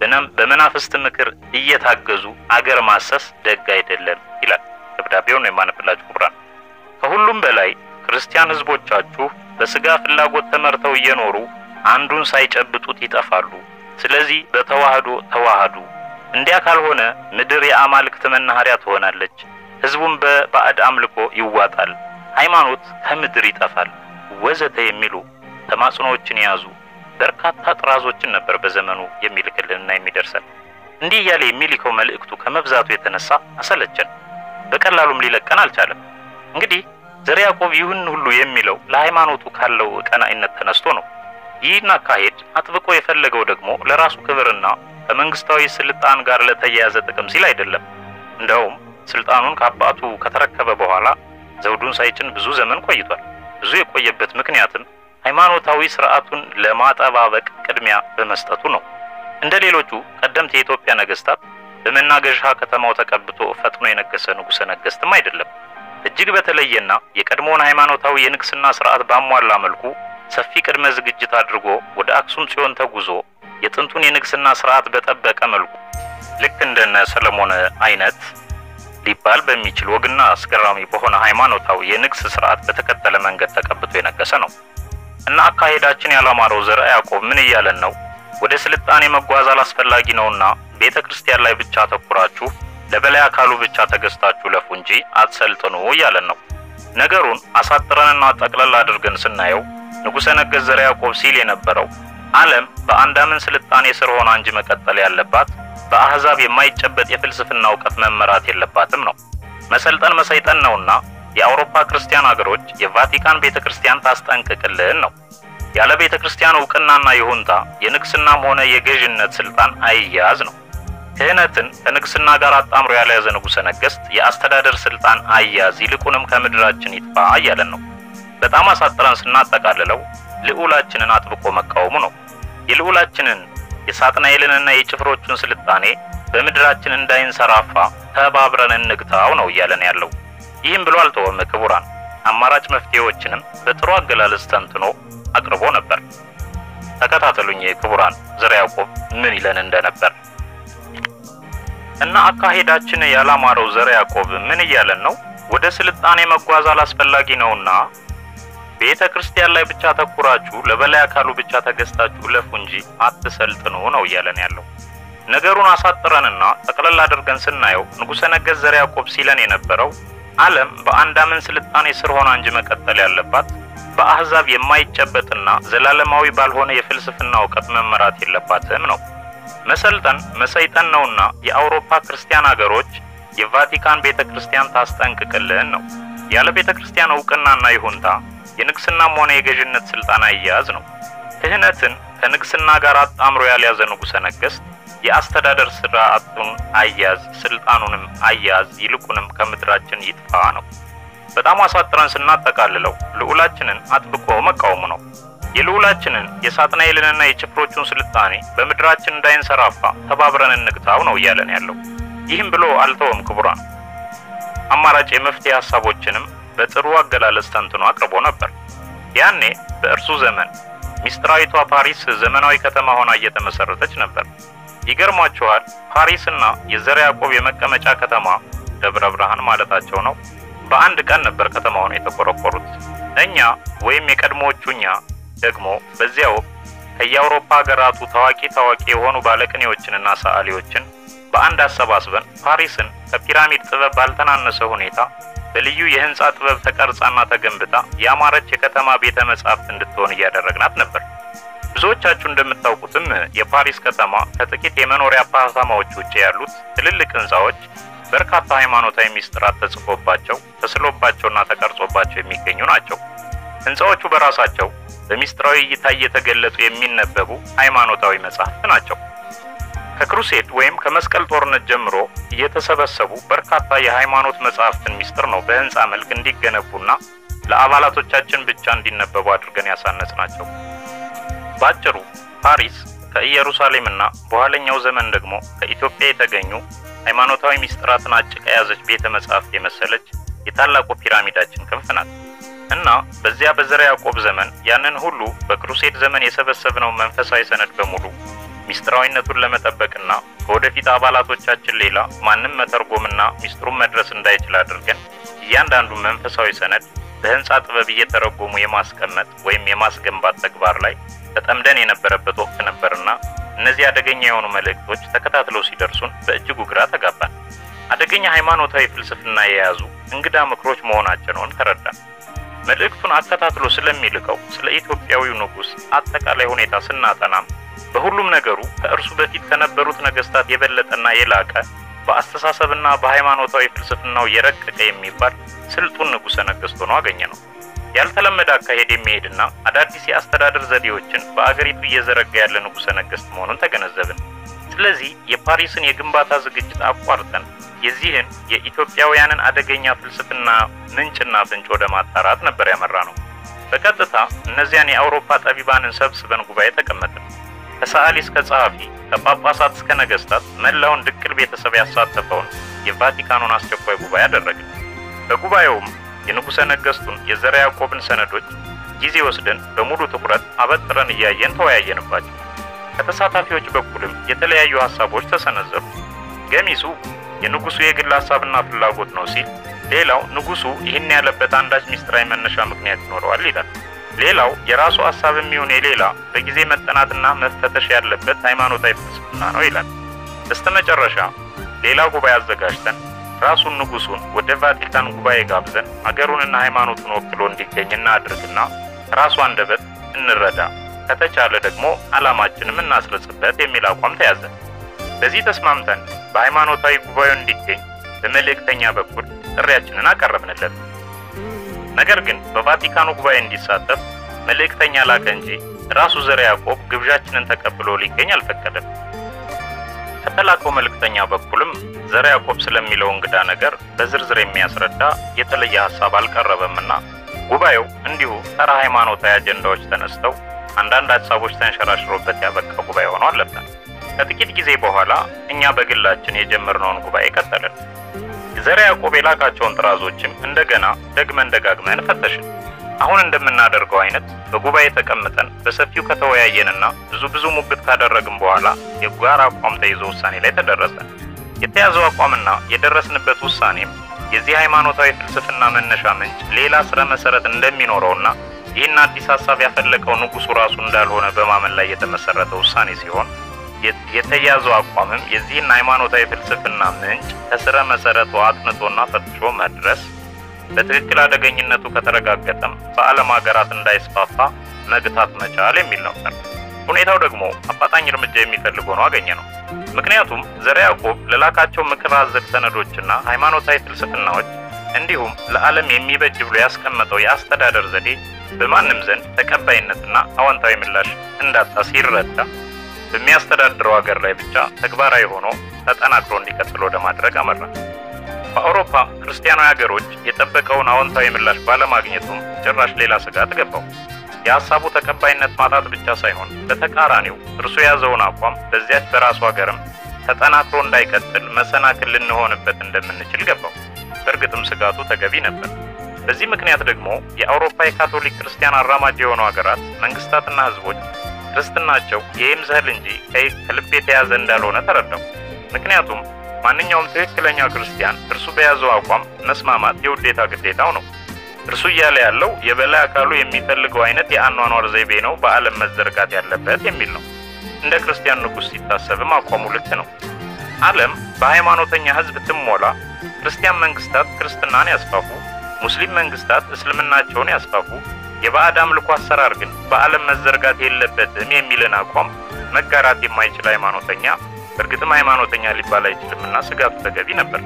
በመናፍስት ምክር እየታገዙ አገር ማሰስ ደግ አይደለም ይላል ደብዳቤውን የማነብላችሁ ክቡራን። ከሁሉም በላይ ክርስቲያን ህዝቦቻችሁ በስጋ ፍላጎት ተመርተው እየኖሩ አንዱን ሳይጨብጡት ይጠፋሉ። ስለዚህ በተዋህዶ ተዋህዱ። እንዲያ ካልሆነ ምድር የአማልክት መናኸሪያ ትሆናለች። ህዝቡም በባዕድ አምልኮ ይዋጣል፣ ሃይማኖት ከምድር ይጠፋል፣ ወዘተ የሚሉ ተማጽኖዎችን የያዙ በርካታ ጥራዞችን ነበር በዘመኑ የሚልክልንና የሚደርሰን። እንዲህ እያለ የሚልከው መልእክቱ ከመብዛቱ የተነሳ አሰለቸን፣ በቀላሉም ሊለቀን አልቻለም። እንግዲህ ዘርዓ ያዕቆብ ይህን ሁሉ የሚለው ለሃይማኖቱ ካለው ቀናኢነት ተነስቶ ነው። ይህን አካሄድ አጥብቆ የፈለገው ደግሞ ለራሱ ክብርና ከመንግስታዊ ስልጣን ጋር ለተያያዘ ጥቅም ሲል አይደለም። እንደውም ስልጣኑን ከአባቱ ከተረከበ በኋላ ዘውዱን ሳይጭን ብዙ ዘመን ቆይቷል። ብዙ የቆየበት ምክንያትም ሃይማኖታዊ ስርዓቱን ለማጠባበቅ ቅድሚያ በመስጠቱ ነው። እንደ ሌሎቹ ቀደምት የኢትዮጵያ ነገስታት በመናገሻ ከተማው ተቀብቶ ፈጥኖ የነገሰ ንጉሠ ነገስትም አይደለም። እጅግ በተለየና የቀድሞውን ሃይማኖታዊ የንግስና ስርዓት ባሟላ መልኩ ሰፊ ቅድመ ዝግጅት አድርጎ ወደ አክሱም ጽዮን ተጉዞ የጥንቱን የንግስና ስርዓት በጠበቀ መልኩ ልክ እንደነ ሰለሞን አይነት ሊባል በሚችል ወግና አስገራሚ በሆነ ሃይማኖታዊ የንግስ ስርዓት በተከተለ መንገድ ተቀብቶ የነገሰ ነው እና አካሄዳችን ያላማረው ዘርዓ ያዕቆብ ምን እያለን ነው? ወደ ስልጣኔ መጓዝ አላስፈላጊ ነውና ቤተ ክርስቲያን ላይ ብቻ ተኩራችሁ ለበላይ አካሉ ብቻ ተገዝታችሁ ለፉ እንጂ አትሰልጥኑ እያለን ነው። ነገሩን አሳጥረንና ጠቅለል አድርገን ስናየው ንጉሠ ነገሥት ዘርዓ ያዕቆብ ሲል የነበረው ዓለም በአንዳምን ስልጣኔ ስር ሆና እንጂ መቀጠል ያለባት በአሕዛብ የማይጨበጥ የፍልስፍና እውቀት መመራት የለባትም ነው። መሰልጠን መሰይጠን ነውና የአውሮፓ ክርስቲያን አገሮች የቫቲካን ቤተ ክርስቲያን ታስጠንቅቅልን ነው። ያለ ቤተ ክርስቲያን እውቅናና ይሁንታ የንግስናም ሆነ የገዥነት ስልጣን አይያዝ ነው። ክህነትን ከንግስና ጋር አጣምሮ ያልያዘ ንጉሠ ነገሥት የአስተዳደር ስልጣን አይያዝ፣ ይልቁንም ከምድራችን ይጥፋ እያለን ነው። በጣም አሳጥረን ስናጠቃልለው ልዑላችንን አጥብቆ መቃወሙ ነው። የልዑላችንን የሳጥናኤልንና የጭፍሮቹን ስልጣኔ በምድራችን እንዳይንሰራፋ ተባብረን እንግታው ነው እያለን ያለው። ይህም ብሎ አልተወም። ክቡራን አማራጭ መፍትሄዎችንም በጥሩ አገላለጽ ተንትኖ አቅርቦ ነበር። ተከታተሉኝ ክቡራን፣ ዘርዓ ያዕቆብ ምን ይለን እንደነበር እና አካሄዳችን ያላማረው ዘርዓ ያዕቆብ ምን እያለን ነው? ወደ ስልጣኔ መጓዝ አላስፈላጊ ነውና ቤተ ክርስቲያን ላይ ብቻ ተኩራችሁ ለበላይ አካሉ ብቻ ተገዝታችሁ እለፉ እንጂ አትሰልጥኑ ነው እያለን ያለው። ነገሩን አሳጥረንና ጠቅለል አድርገን ስናየው ንጉሠ ነገሥት ዘርዓ ያዕቆብ ሲለን የነበረው ዓለም በአንዳምን ስልጣኔ ስር ሆና እንጂ መቀጠል ያለባት በአሕዛብ የማይጨበጥና ዘላለማዊ ባልሆነ የፍልስፍና እውቀት መመራት የለባትም ነው። መሰልጠን መሰይጠን ነውና የአውሮፓ ክርስቲያን አገሮች የቫቲካን ቤተ ክርስቲያን ታስጠንቅቅልን ነው። ያለ ቤተ ክርስቲያን እውቅናና ይሁንታ የንግስናም ሆነ የገዥነት ስልጣን አያያዝ ነው። ክህነትን ከንግስና ጋር አጣምሮ ያልያዘ ንጉሠ ነገሥት የአስተዳደር ስርዓቱን አያያዝ ስልጣኑንም አያያዝ ይልቁንም ከምድራችን ይጥፋ ነው። በጣም አሳጥረን ስናጠቃልለው ልዑላችንን አጥብቆ መቃወሙ ነው። የልዑላችንን የሳጥናኤልንና የጭፍሮቹን ስልጣኔ በምድራችን እንዳይንሰራፋ ተባብረን እንግታው ነው እያለን ያለው። ይህም ብሎ አልተወም። ክቡራን አማራጭ የመፍትሄ ሀሳቦችንም በጥሩ አገላለጽ ተንትኖ አቅርቦ ነበር። ያኔ በእርሱ ዘመን ሚስጥራዊቷ ፓሪስ ዘመናዊ ከተማ ሆና እየተመሰረተች ነበር። ይገርሟችኋል፣ ፓሪስና የዘርዓ ያዕቆብ የመቀመጫ ከተማ ደብረ ብርሃን ማለታቸው ነው በአንድ ቀን ነበር ከተማውን የተቆረቆሩት። እኛ ወይም የቀድሞዎቹ እኛ ደግሞ በዚያ ወቅት ከየአውሮፓ ሀገራቱ ታዋቂ ታዋቂ የሆኑ ባለቅኔዎችንና ሰዓሊዎችን በአንድ አሰባስበን ፓሪስን ከፒራሚድ ጥበብ ባልተናነሰ ሁኔታ በልዩ የህንፃ ጥበብ ተቀርጻና ተገንብታ ያማረች የከተማ ቤተ መጻሕፍት እንድትሆን እያደረግናት ነበር። ብዙዎቻችሁ እንደምታውቁትም የፓሪስ ከተማ ከጥቂት የመኖሪያ አፓርታማዎች ውጭ ያሉት ትልልቅ ህንፃዎች በርካታ ሃይማኖታዊ ሚስጥራት ተጽፎባቸው ተስሎባቸውና ተቀርጾባቸው የሚገኙ ናቸው። ህንፃዎቹ በራሳቸው በሚስጥራዊ እይታ እየተገለጡ የሚነበቡ ሃይማኖታዊ መጻሕፍት ናቸው። ከክሩሴድ ወይም ከመስቀል ጦርነት ጀምሮ እየተሰበሰቡ በርካታ የሃይማኖት መጻሕፍትን ሚስጥር ነው በህንፃ መልክ እንዲገነቡና ለአባላቶቻችን ብቻ እንዲነበቡ አድርገን ያሳነጽ ናቸው። ባጭሩ ፓሪስ ከኢየሩሳሌምና በኋለኛው ዘመን ደግሞ ከኢትዮጵያ የተገኙ ሃይማኖታዊ ሚስጥራትን አጭቃ የያዘች ቤተ መጻሕፍት የመሰለች የታላቁ ፒራሚዳችን ክንፍ ናት እና በዚያ በዘርዓ ያዕቆብ ዘመን ያንን ሁሉ በክሩሴድ ዘመን የሰበሰብነው መንፈሳዊ ሰነድ በሙሉ ሚስጥራዊነቱን ለመጠበቅና ከወደፊት አባላቶቻችን ሌላ ማንም መተርጎምና ሚስጥሩን መድረስ እንዳይችል አድርገን እያንዳንዱ መንፈሳዊ ሰነድ በህንፃ ጥበብ እየተረጎሙ የማስቀመጥ ወይም የማስገንባት ተግባር ላይ ተጠምደን የነበረበት ወቅት ነበርና እነዚህ አደገኛ የሆኑ መልእክቶች ተከታትለው ሲደርሱን በእጅጉ ግራ ተጋባን። አደገኛ ሃይማኖታዊ ፍልስፍና የያዙ እንግዳ ምክሮች መሆናቸውን ተረዳን። መልእክቱን አከታትሎ ስለሚልከው ስለ ኢትዮጵያዊው ንጉሥ አጠቃላይ ሁኔታ ስናጠናም በሁሉም ነገሩ ከእርሱ በፊት ከነበሩት ነገስታት የበለጠና የላቀ በአስተሳሰብና በሃይማኖታዊ ፍልስፍናው የረቀቀ የሚባል ስልጡን ንጉሠ ነገሥት ሆኖ አገኘ ነው። ያልተለመደ አካሄድ የሚሄድና አዳዲስ የአስተዳደር ዘዴዎችን በአገሪቱ እየዘረጋ ያለ ንጉሠ ነገሥት መሆኑን ተገነዘብን። ስለዚህ የፓሪስን የግንባታ ዝግጅት አቋርጠን የዚህን የኢትዮጵያውያንን አደገኛ ፍልስፍና ምንጭና ፍንጭ ወደ ማጣራት ነበር ያመራ ነው። በቀጥታ እነዚያን የአውሮፓ ጠቢባንን ሰብስበን ጉባኤ ተቀመጥን። ከሰዓሊ እስከ ጸሐፊ፣ ከጳጳሳት እስከ ነገስታት መላውን ድቅል ቤተሰብ ያሳተፈውን የቫቲካኑን አስቸኳይ ጉባኤ አደረግን። በጉባኤውም የንጉሠ ነገሥቱን የዘርዓ ያዕቆብን ሰነዶች ጊዜ ወስደን በሙሉ ትኩረት አበጥረን እያየን ተወያየንባቸው። ከተሳታፊዎች በኩልም የተለያዩ ሀሳቦች ተሰነዘሩ። ገሚሱ የንጉሱ የግል ሀሳብና ፍላጎት ነው ሲል፣ ሌላው ንጉሱ ይህን ያለበት አንዳች ሚስጥራዊ መነሻ ምክንያት ይኖረዋል ይላል። ሌላው የራሱ ሀሳብ የሚሆን የሌላ በጊዜ መጠናትና መፈተሽ ያለበት ሃይማኖታዊ ፍልስፍና ነው ይላል። በስተመጨረሻ ሌላ ጉባኤ አዘጋጅተን ራሱን ንጉሱን ወደ ቫቲካን ጉባኤ ጋብዘን አገሩንና ሃይማኖቱን ወክሎ እንዲገኝ እናድርግና ራሱ አንደበት እንረዳ፣ ከተቻለ ደግሞ ዓላማችንም እናስረጽበት የሚል አቋም ተያዘ። በዚህ ተስማምተን በሃይማኖታዊ ጉባኤው እንዲገኝ በመልእክተኛ በኩል ጥሪያችንን አቀረብንለት። ነገር ግን በቫቲካኑ ጉባኤ እንዲሳተፍ መልእክተኛ ላከ እንጂ ራሱ ዘርዓ ያዕቆብ ግብዣችንን ተቀብሎ ሊገኝ አልፈቀደም። ከተላከው መልእክተኛ በኩልም ዘርዓ ያዕቆብ ስለሚለው እንግዳ ነገር በዝርዝር የሚያስረዳ የተለየ ሐሳብ አልቀረበምና ጉባኤው እንዲሁ ተራ ሃይማኖታዊ አጀንዳዎች ተነስተው አንዳንድ ሐሳቦች ተንሸራሽሮበት ያበቃ ጉባኤ ሆኖ አለፈ። ከጥቂት ጊዜ በኋላ እኛ በግላችን የጀመርነውን ጉባኤ ቀጠልን። ዘርዓ ያዕቆብ የላካቸውን ጥራዞችም እንደገና ደግመን ደጋግመን ፈተሽን። አሁን እንደምናደርገው አይነት በጉባኤ ተቀምጠን በሰፊው ከተወያየንና ብዙ ብዙ ሙግት ካደረግን በኋላ የጋራ አቋም ተይዞ ውሳኔ ላይ ተደረሰ። የተያዘው አቋምና የደረስንበት ውሳኔም የዚህ ሃይማኖታዊ ፍልስፍና መነሻ ምንጭ ሌላ ስረ መሰረት እንደሚኖረውና ይህን አዲስ ሀሳብ ያፈለቀው ንጉሱ ራሱ እንዳልሆነ በማመን ላይ የተመሰረተ ውሳኔ ሲሆን የተያዘው አቋምም የዚህን ሃይማኖታዊ ፍልስፍና ምንጭ ከስረ መሰረቱ አጥንቶና ፈትሾ መድረስ በትክክል አደገኝነቱ ከተረጋገጠም በዓለም ሀገራት እንዳይስፋፋ መግታት መቻል የሚል ነበር። ሁኔታው ደግሞ አፋጣኝ እርምጃ የሚፈልግ ሆኖ አገኘ ነው። ምክንያቱም ዘርዓ ያዕቆብ ለላካቸው ምክር አዘል ሰነዶችና ሃይማኖታዊ ፍልስፍናዎች እንዲሁም ለዓለም የሚበጅ ብሎ ያስቀመጠው የአስተዳደር ዘዴ በማንም ዘንድ ተቀባይነትና አዎንታዊ ምላሽ እንዳጣ ሲረዳ በሚያስተዳድረው ሀገር ላይ ብቻ ተግባራዊ ሆኖ ተጠናክሮ እንዲቀጥል ወደ ማድረግ አመራ። በአውሮፓ ክርስቲያናዊ ሀገሮች የጠበቀውን አዎንታዊ ምላሽ ባለማግኘቱም ጭራሽ ሌላ ስጋት ገባው። የሀሳቡ ተቀባይነት ማጣት ብቻ ሳይሆን በተቃራኒው እርሱ የያዘውን አቋም በዚያች በራሱ ሀገርም ተጠናክሮ እንዳይቀጥል መሰናክል ልንሆንበት እንደምንችል ገባው። በእርግጥም ስጋቱ ተገቢ ነበር። በዚህ ምክንያት ደግሞ የአውሮፓ የካቶሊክ ክርስቲያን አራማጅ የሆኑ ሀገራት መንግስታትና ህዝቦች ክርስትናቸው የይምሰል እንጂ ከልብ የተያዘ እንዳልሆነ ተረዳው። ምክንያቱም ማንኛውም ትክክለኛ ክርስቲያን እርሱ በያዘው አቋም መስማማት የውዴታ ግዴታው ነው። እርሱ እያለ ያለው የበላይ አካሉ የሚፈልገው አይነት የአኗኗር ዘይቤ ነው በዓለም መዘርጋት ያለበት የሚል ነው። እንደ ክርስቲያን ንጉሥ ሲታሰብም አቋሙ ልክ ነው። ዓለም በሃይማኖተኛ ህዝብ ትሞላ፣ ክርስቲያን መንግስታት ክርስትናን ያስፋፉ፣ ሙስሊም መንግስታት እስልምናቸውን ያስፋፉ፣ የባዕድ አምልኮ አሰራር ግን በዓለም መዘርጋት የለበትም የሚልን አቋም መጋራት የማይችል ሃይማኖተኛ በእርግጥም ሃይማኖተኛ ሊባል አይችልምና ስጋቱ ተገቢ ነበር።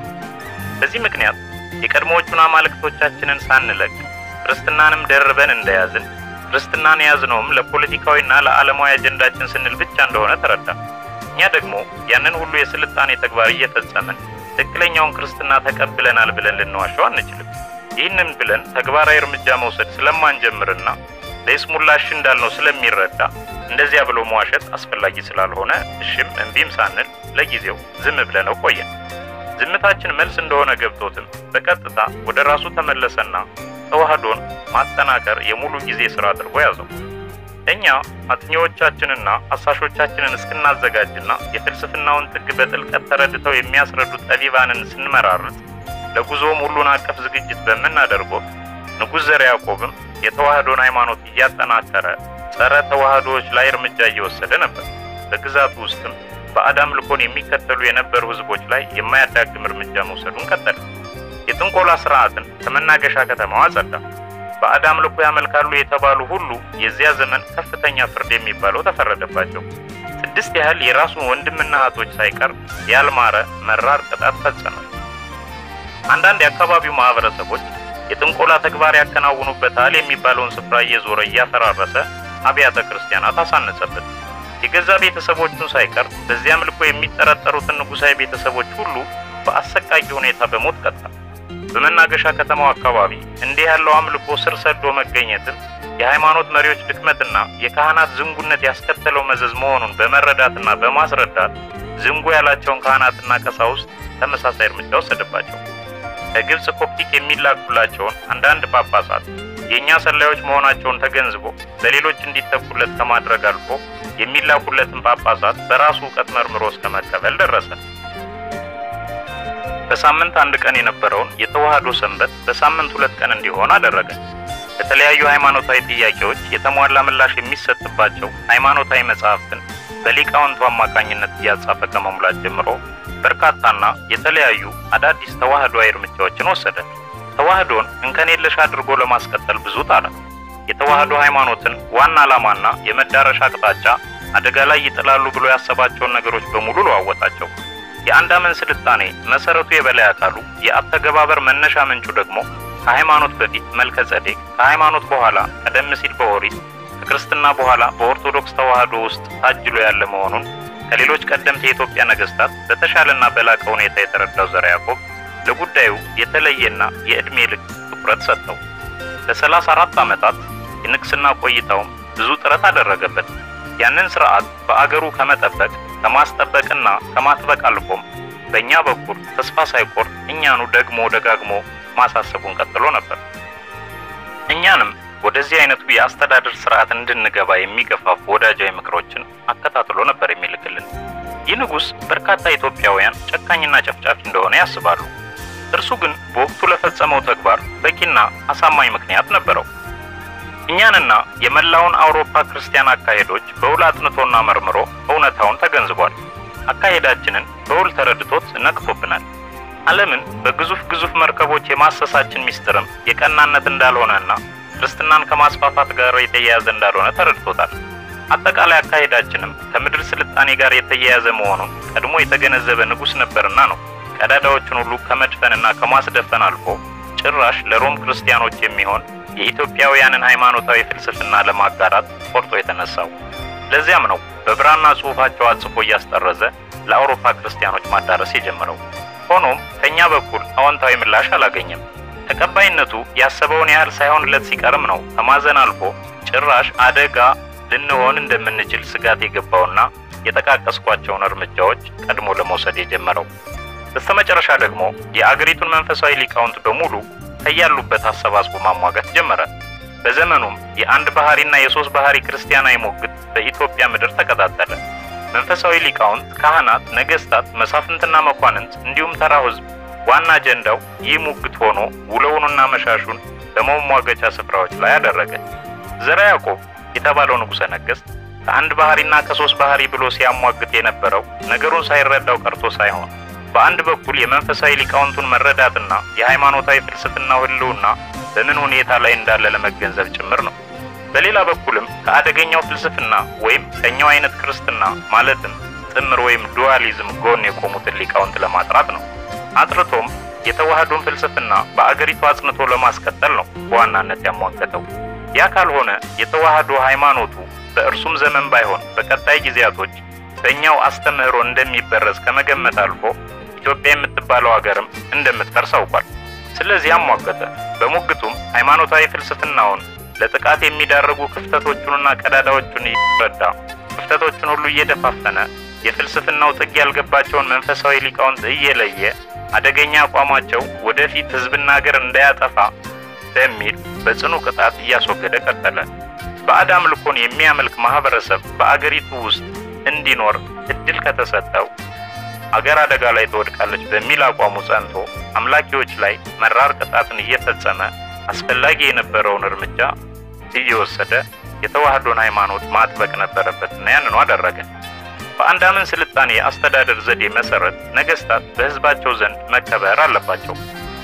በዚህ ምክንያት የቀድሞዎቹን አማልክቶቻችንን ሳንለቅ ክርስትናንም ደርበን እንደያዝን ክርስትናን የያዝነውም ለፖለቲካዊና ለዓለማዊ አጀንዳችን ስንል ብቻ እንደሆነ ተረዳ። እኛ ደግሞ ያንን ሁሉ የስልጣኔ ተግባር እየፈጸምን ትክክለኛውን ክርስትና ተቀብለናል ብለን ልንዋሸው አንችልም። ይህንን ብለን ተግባራዊ እርምጃ መውሰድ ስለማንጀምርና ለይስሙላሽ እንዳልነው ስለሚረዳ እንደዚያ ብሎ መዋሸት አስፈላጊ ስላልሆነ እሽም እምቢም ሳንል ለጊዜው ዝም ብለነው ቆየን። ዝምታችን መልስ እንደሆነ ገብቶትም በቀጥታ ወደ ራሱ ተመለሰና ተዋህዶን ማጠናከር የሙሉ ጊዜ ስራ አድርጎ ያዘው። እኛ አጥኚዎቻችንና አሳሾቻችንን እስክናዘጋጅና የፍልስፍናውን ጥግ በጥልቀት ተረድተው የሚያስረዱ ጠቢባንን ስንመራርጥ ለጉዞም ሁሉን አቀፍ ዝግጅት በምናደርገው ንጉሥ ዘርዓ ያዕቆብም የተዋህዶን ሃይማኖት እያጠናከረ ጸረ ተዋህዶዎች ላይ እርምጃ እየወሰደ ነበር። በግዛቱ ውስጥም ባዕድ አምልኮን የሚከተሉ የነበሩ ህዝቦች ላይ የማያዳግም እርምጃ መውሰዱን ቀጠለ። የጥንቆላ ስርዓትን ከመናገሻ ከተማዋ አጸዳ። ባዕድ አምልኮ ያመልካሉ የተባሉ ሁሉ የዚያ ዘመን ከፍተኛ ፍርድ የሚባለው ተፈረደባቸው። ስድስት ያህል የራሱን ወንድምና እህቶች ሳይቀር ያልማረ መራር ቅጣት ፈጸመ። አንዳንድ የአካባቢው ማህበረሰቦች የጥንቆላ ተግባር ያከናውኑበታል የሚባለውን ስፍራ እየዞረ እያፈራረሰ አብያተ ክርስቲያናት አሳነጸበት። የገዛ ቤተሰቦቹን ሳይቀር በዚህ አምልኮ የሚጠረጠሩትን ንጉሳዊ ቤተሰቦች ሁሉ በአሰቃቂ ሁኔታ በሞት ቀጣ። በመናገሻ ከተማው አካባቢ እንዲህ ያለው አምልኮ ስር ሰዶ መገኘትን የሃይማኖት መሪዎች ድክመትና የካህናት ዝንጉነት ያስከተለው መዘዝ መሆኑን በመረዳትና በማስረዳት ዝንጉ ያላቸውን ካህናትና ቀሳውስት ተመሳሳይ እርምጃ ወሰደባቸው። ከግብፅ ኮፕቲክ የሚላኩላቸውን አንዳንድ ጳጳሳት የእኛ ሰላዮች መሆናቸውን ተገንዝቦ በሌሎች እንዲተኩለት ከማድረግ አልፎ የሚላኩለትን ጳጳሳት በራሱ እውቀት መርምሮ እስከ መቀበል ደረሰ። በሳምንት አንድ ቀን የነበረውን የተዋህዶ ሰንበት በሳምንት ሁለት ቀን እንዲሆን አደረገ። በተለያዩ ሃይማኖታዊ ጥያቄዎች የተሟላ ምላሽ የሚሰጥባቸው ሃይማኖታዊ መጽሐፍትን በሊቃውንቱ አማካኝነት እያጻፈ ከመሙላት ጀምሮ በርካታና የተለያዩ አዳዲስ ተዋህዶዊ እርምጃዎችን ወሰደ። ተዋህዶን እንከን የለሽ አድርጎ ለማስቀጠል ብዙ ጣረ። የተዋህዶ ሃይማኖትን ዋና ዓላማና የመዳረሻ አቅጣጫ አደጋ ላይ ይጥላሉ ብሎ ያሰባቸውን ነገሮች በሙሉ ለዋወጣቸው። የአንድ አመን ስልጣኔ መሰረቱ የበላይ አካሉ የአተገባበር መነሻ ምንጩ ደግሞ ከሃይማኖት በፊት መልከ ጸዴቅ፣ ከሃይማኖት በኋላ ቀደም ሲል በኦሪት ከክርስትና በኋላ በኦርቶዶክስ ተዋህዶ ውስጥ ታጅሎ ያለ መሆኑን ከሌሎች ቀደምት የኢትዮጵያ ነገስታት በተሻለና በላቀ ሁኔታ የተረዳው ዘርዓ ያዕቆብ ለጉዳዩ የተለየና የዕድሜ ልክ ትኩረት ሰጠው። ለሰላሳ አራት ዓመታት የንግስና ቆይታውም ብዙ ጥረት አደረገበት። ያንን ስርዓት በአገሩ ከመጠበቅ ከማስጠበቅና ከማጥበቅ አልፎም በእኛ በኩል ተስፋ ሳይቆርጥ እኛኑ ደግሞ ደጋግሞ ማሳሰቡን ቀጥሎ ነበር። እኛንም ወደዚህ አይነቱ የአስተዳደር ስርዓት እንድንገባ የሚገፋፉ ወዳጃዊ ምክሮችን አከታትሎ ነበር የሚልክልን። ይህ ንጉሥ በርካታ ኢትዮጵያውያን ጨካኝና ጨፍጫፊ እንደሆነ ያስባሉ። እርሱ ግን በወቅቱ ለፈጸመው ተግባር በቂና አሳማኝ ምክንያት ነበረው። እኛንና የመላውን አውሮፓ ክርስቲያን አካሄዶች በውል አጥንቶና መርምሮ እውነታውን ተገንዝቧል። አካሄዳችንን በውል ተረድቶት ነቅቶብናል። ዓለምን በግዙፍ ግዙፍ መርከቦች የማሰሳችን ሚስጥርም የቀናነት እንዳልሆነና ክርስትናን ከማስፋፋት ጋር የተያያዘ እንዳልሆነ ተረድቶታል። አጠቃላይ አካሄዳችንም ከምድር ስልጣኔ ጋር የተያያዘ መሆኑን ቀድሞ የተገነዘበ ንጉሥ ነበርና ነው ቀዳዳዎችን ሁሉ ከመድፈንና ከማስደፈን አልፎ ጭራሽ ለሮም ክርስቲያኖች የሚሆን የኢትዮጵያውያንን ሃይማኖታዊ ፍልስፍና ለማጋራት ቆርጦ የተነሳው። ለዚያም ነው በብራና ጽሑፋቸው አጽፎ እያስጠረዘ ለአውሮፓ ክርስቲያኖች ማዳረስ የጀመረው። ሆኖም ከኛ በኩል አዎንታዊ ምላሽ አላገኘም። ተቀባይነቱ ያሰበውን ያህል ሳይሆንለት ሲቀርም ነው ከማዘን አልፎ ጭራሽ አደጋ ልንሆን እንደምንችል ስጋት የገባውና የጠቃቀስኳቸውን እርምጃዎች ቀድሞ ለመውሰድ የጀመረው። በስተመጨረሻ ደግሞ የአገሪቱን መንፈሳዊ ሊቃውንት በሙሉ ከያሉበት አሰባስቦ ማሟጋት ጀመረ። በዘመኑም የአንድ ባህሪና የሶስት ባህሪ ክርስቲያናዊ ሞግት በኢትዮጵያ ምድር ተቀጣጠለ። መንፈሳዊ ሊቃውንት፣ ካህናት፣ ነገስታት፣ መሳፍንትና መኳንንት እንዲሁም ተራው ሕዝብ ዋና አጀንዳው ይህ ሙግት ሆኖ ውለውንና መሻሹን በመሟገቻ ስፍራዎች ላይ አደረገ። ዘርዓ ያዕቆብ የተባለው ንጉሠ ነገሥት ከአንድ ባህሪና ከሶስት ባህሪ ብሎ ሲያሟግት የነበረው ነገሩን ሳይረዳው ቀርቶ ሳይሆን በአንድ በኩል የመንፈሳዊ ሊቃውንቱን መረዳትና የሃይማኖታዊ ፍልስፍናው ህልውና በምን ሁኔታ ላይ እንዳለ ለመገንዘብ ጭምር ነው። በሌላ በኩልም ከአደገኛው ፍልስፍና ወይም ከኛው አይነት ክርስትና ማለትም ጥምር ወይም ዱዋሊዝም ጎን የቆሙትን ሊቃውንት ለማጥራት ነው። አጥርቶም የተዋህዶን ፍልስፍና በአገሪቱ አጽንቶ ለማስቀጠል ነው በዋናነት ያሟገተው። ያ ካልሆነ የተዋህዶ ሃይማኖቱ በእርሱም ዘመን ባይሆን በቀጣይ ጊዜያቶች በእኛው አስተምህሮ እንደሚበረዝ ከመገመት አልፎ ኢትዮጵያ የምትባለው ሀገርም እንደምትፈርስ አውቋል። ስለዚህ አሟገተ። በሙግቱም ሃይማኖታዊ ፍልስፍናውን ለጥቃት የሚዳርጉ ክፍተቶቹንና ቀዳዳዎቹን እየረዳ ክፍተቶቹን ሁሉ እየደፋፈነ የፍልስፍናው ጥግ ያልገባቸውን መንፈሳዊ ሊቃውንት እየለየ አደገኛ አቋማቸው ወደፊት ሕዝብና ሀገር እንዳያጠፋ በሚል በጽኑ ቅጣት እያስወገደ ቀጠለ። ባዕድ አምልኮን የሚያመልክ ማህበረሰብ በአገሪቱ ውስጥ እንዲኖር እድል ከተሰጠው አገር አደጋ ላይ ትወድቃለች በሚል አቋሙ ጸንቶ አምላኪዎች ላይ መራር ቅጣትን እየፈጸመ አስፈላጊ የነበረውን እርምጃ እየወሰደ የተዋህዶን ሃይማኖት ማጥበቅ ነበረበትና ያንኑ አደረገ። በአንድ አመን ስልጣኔ አስተዳደር ዘዴ መሰረት ነገስታት በህዝባቸው ዘንድ መከበር አለባቸው።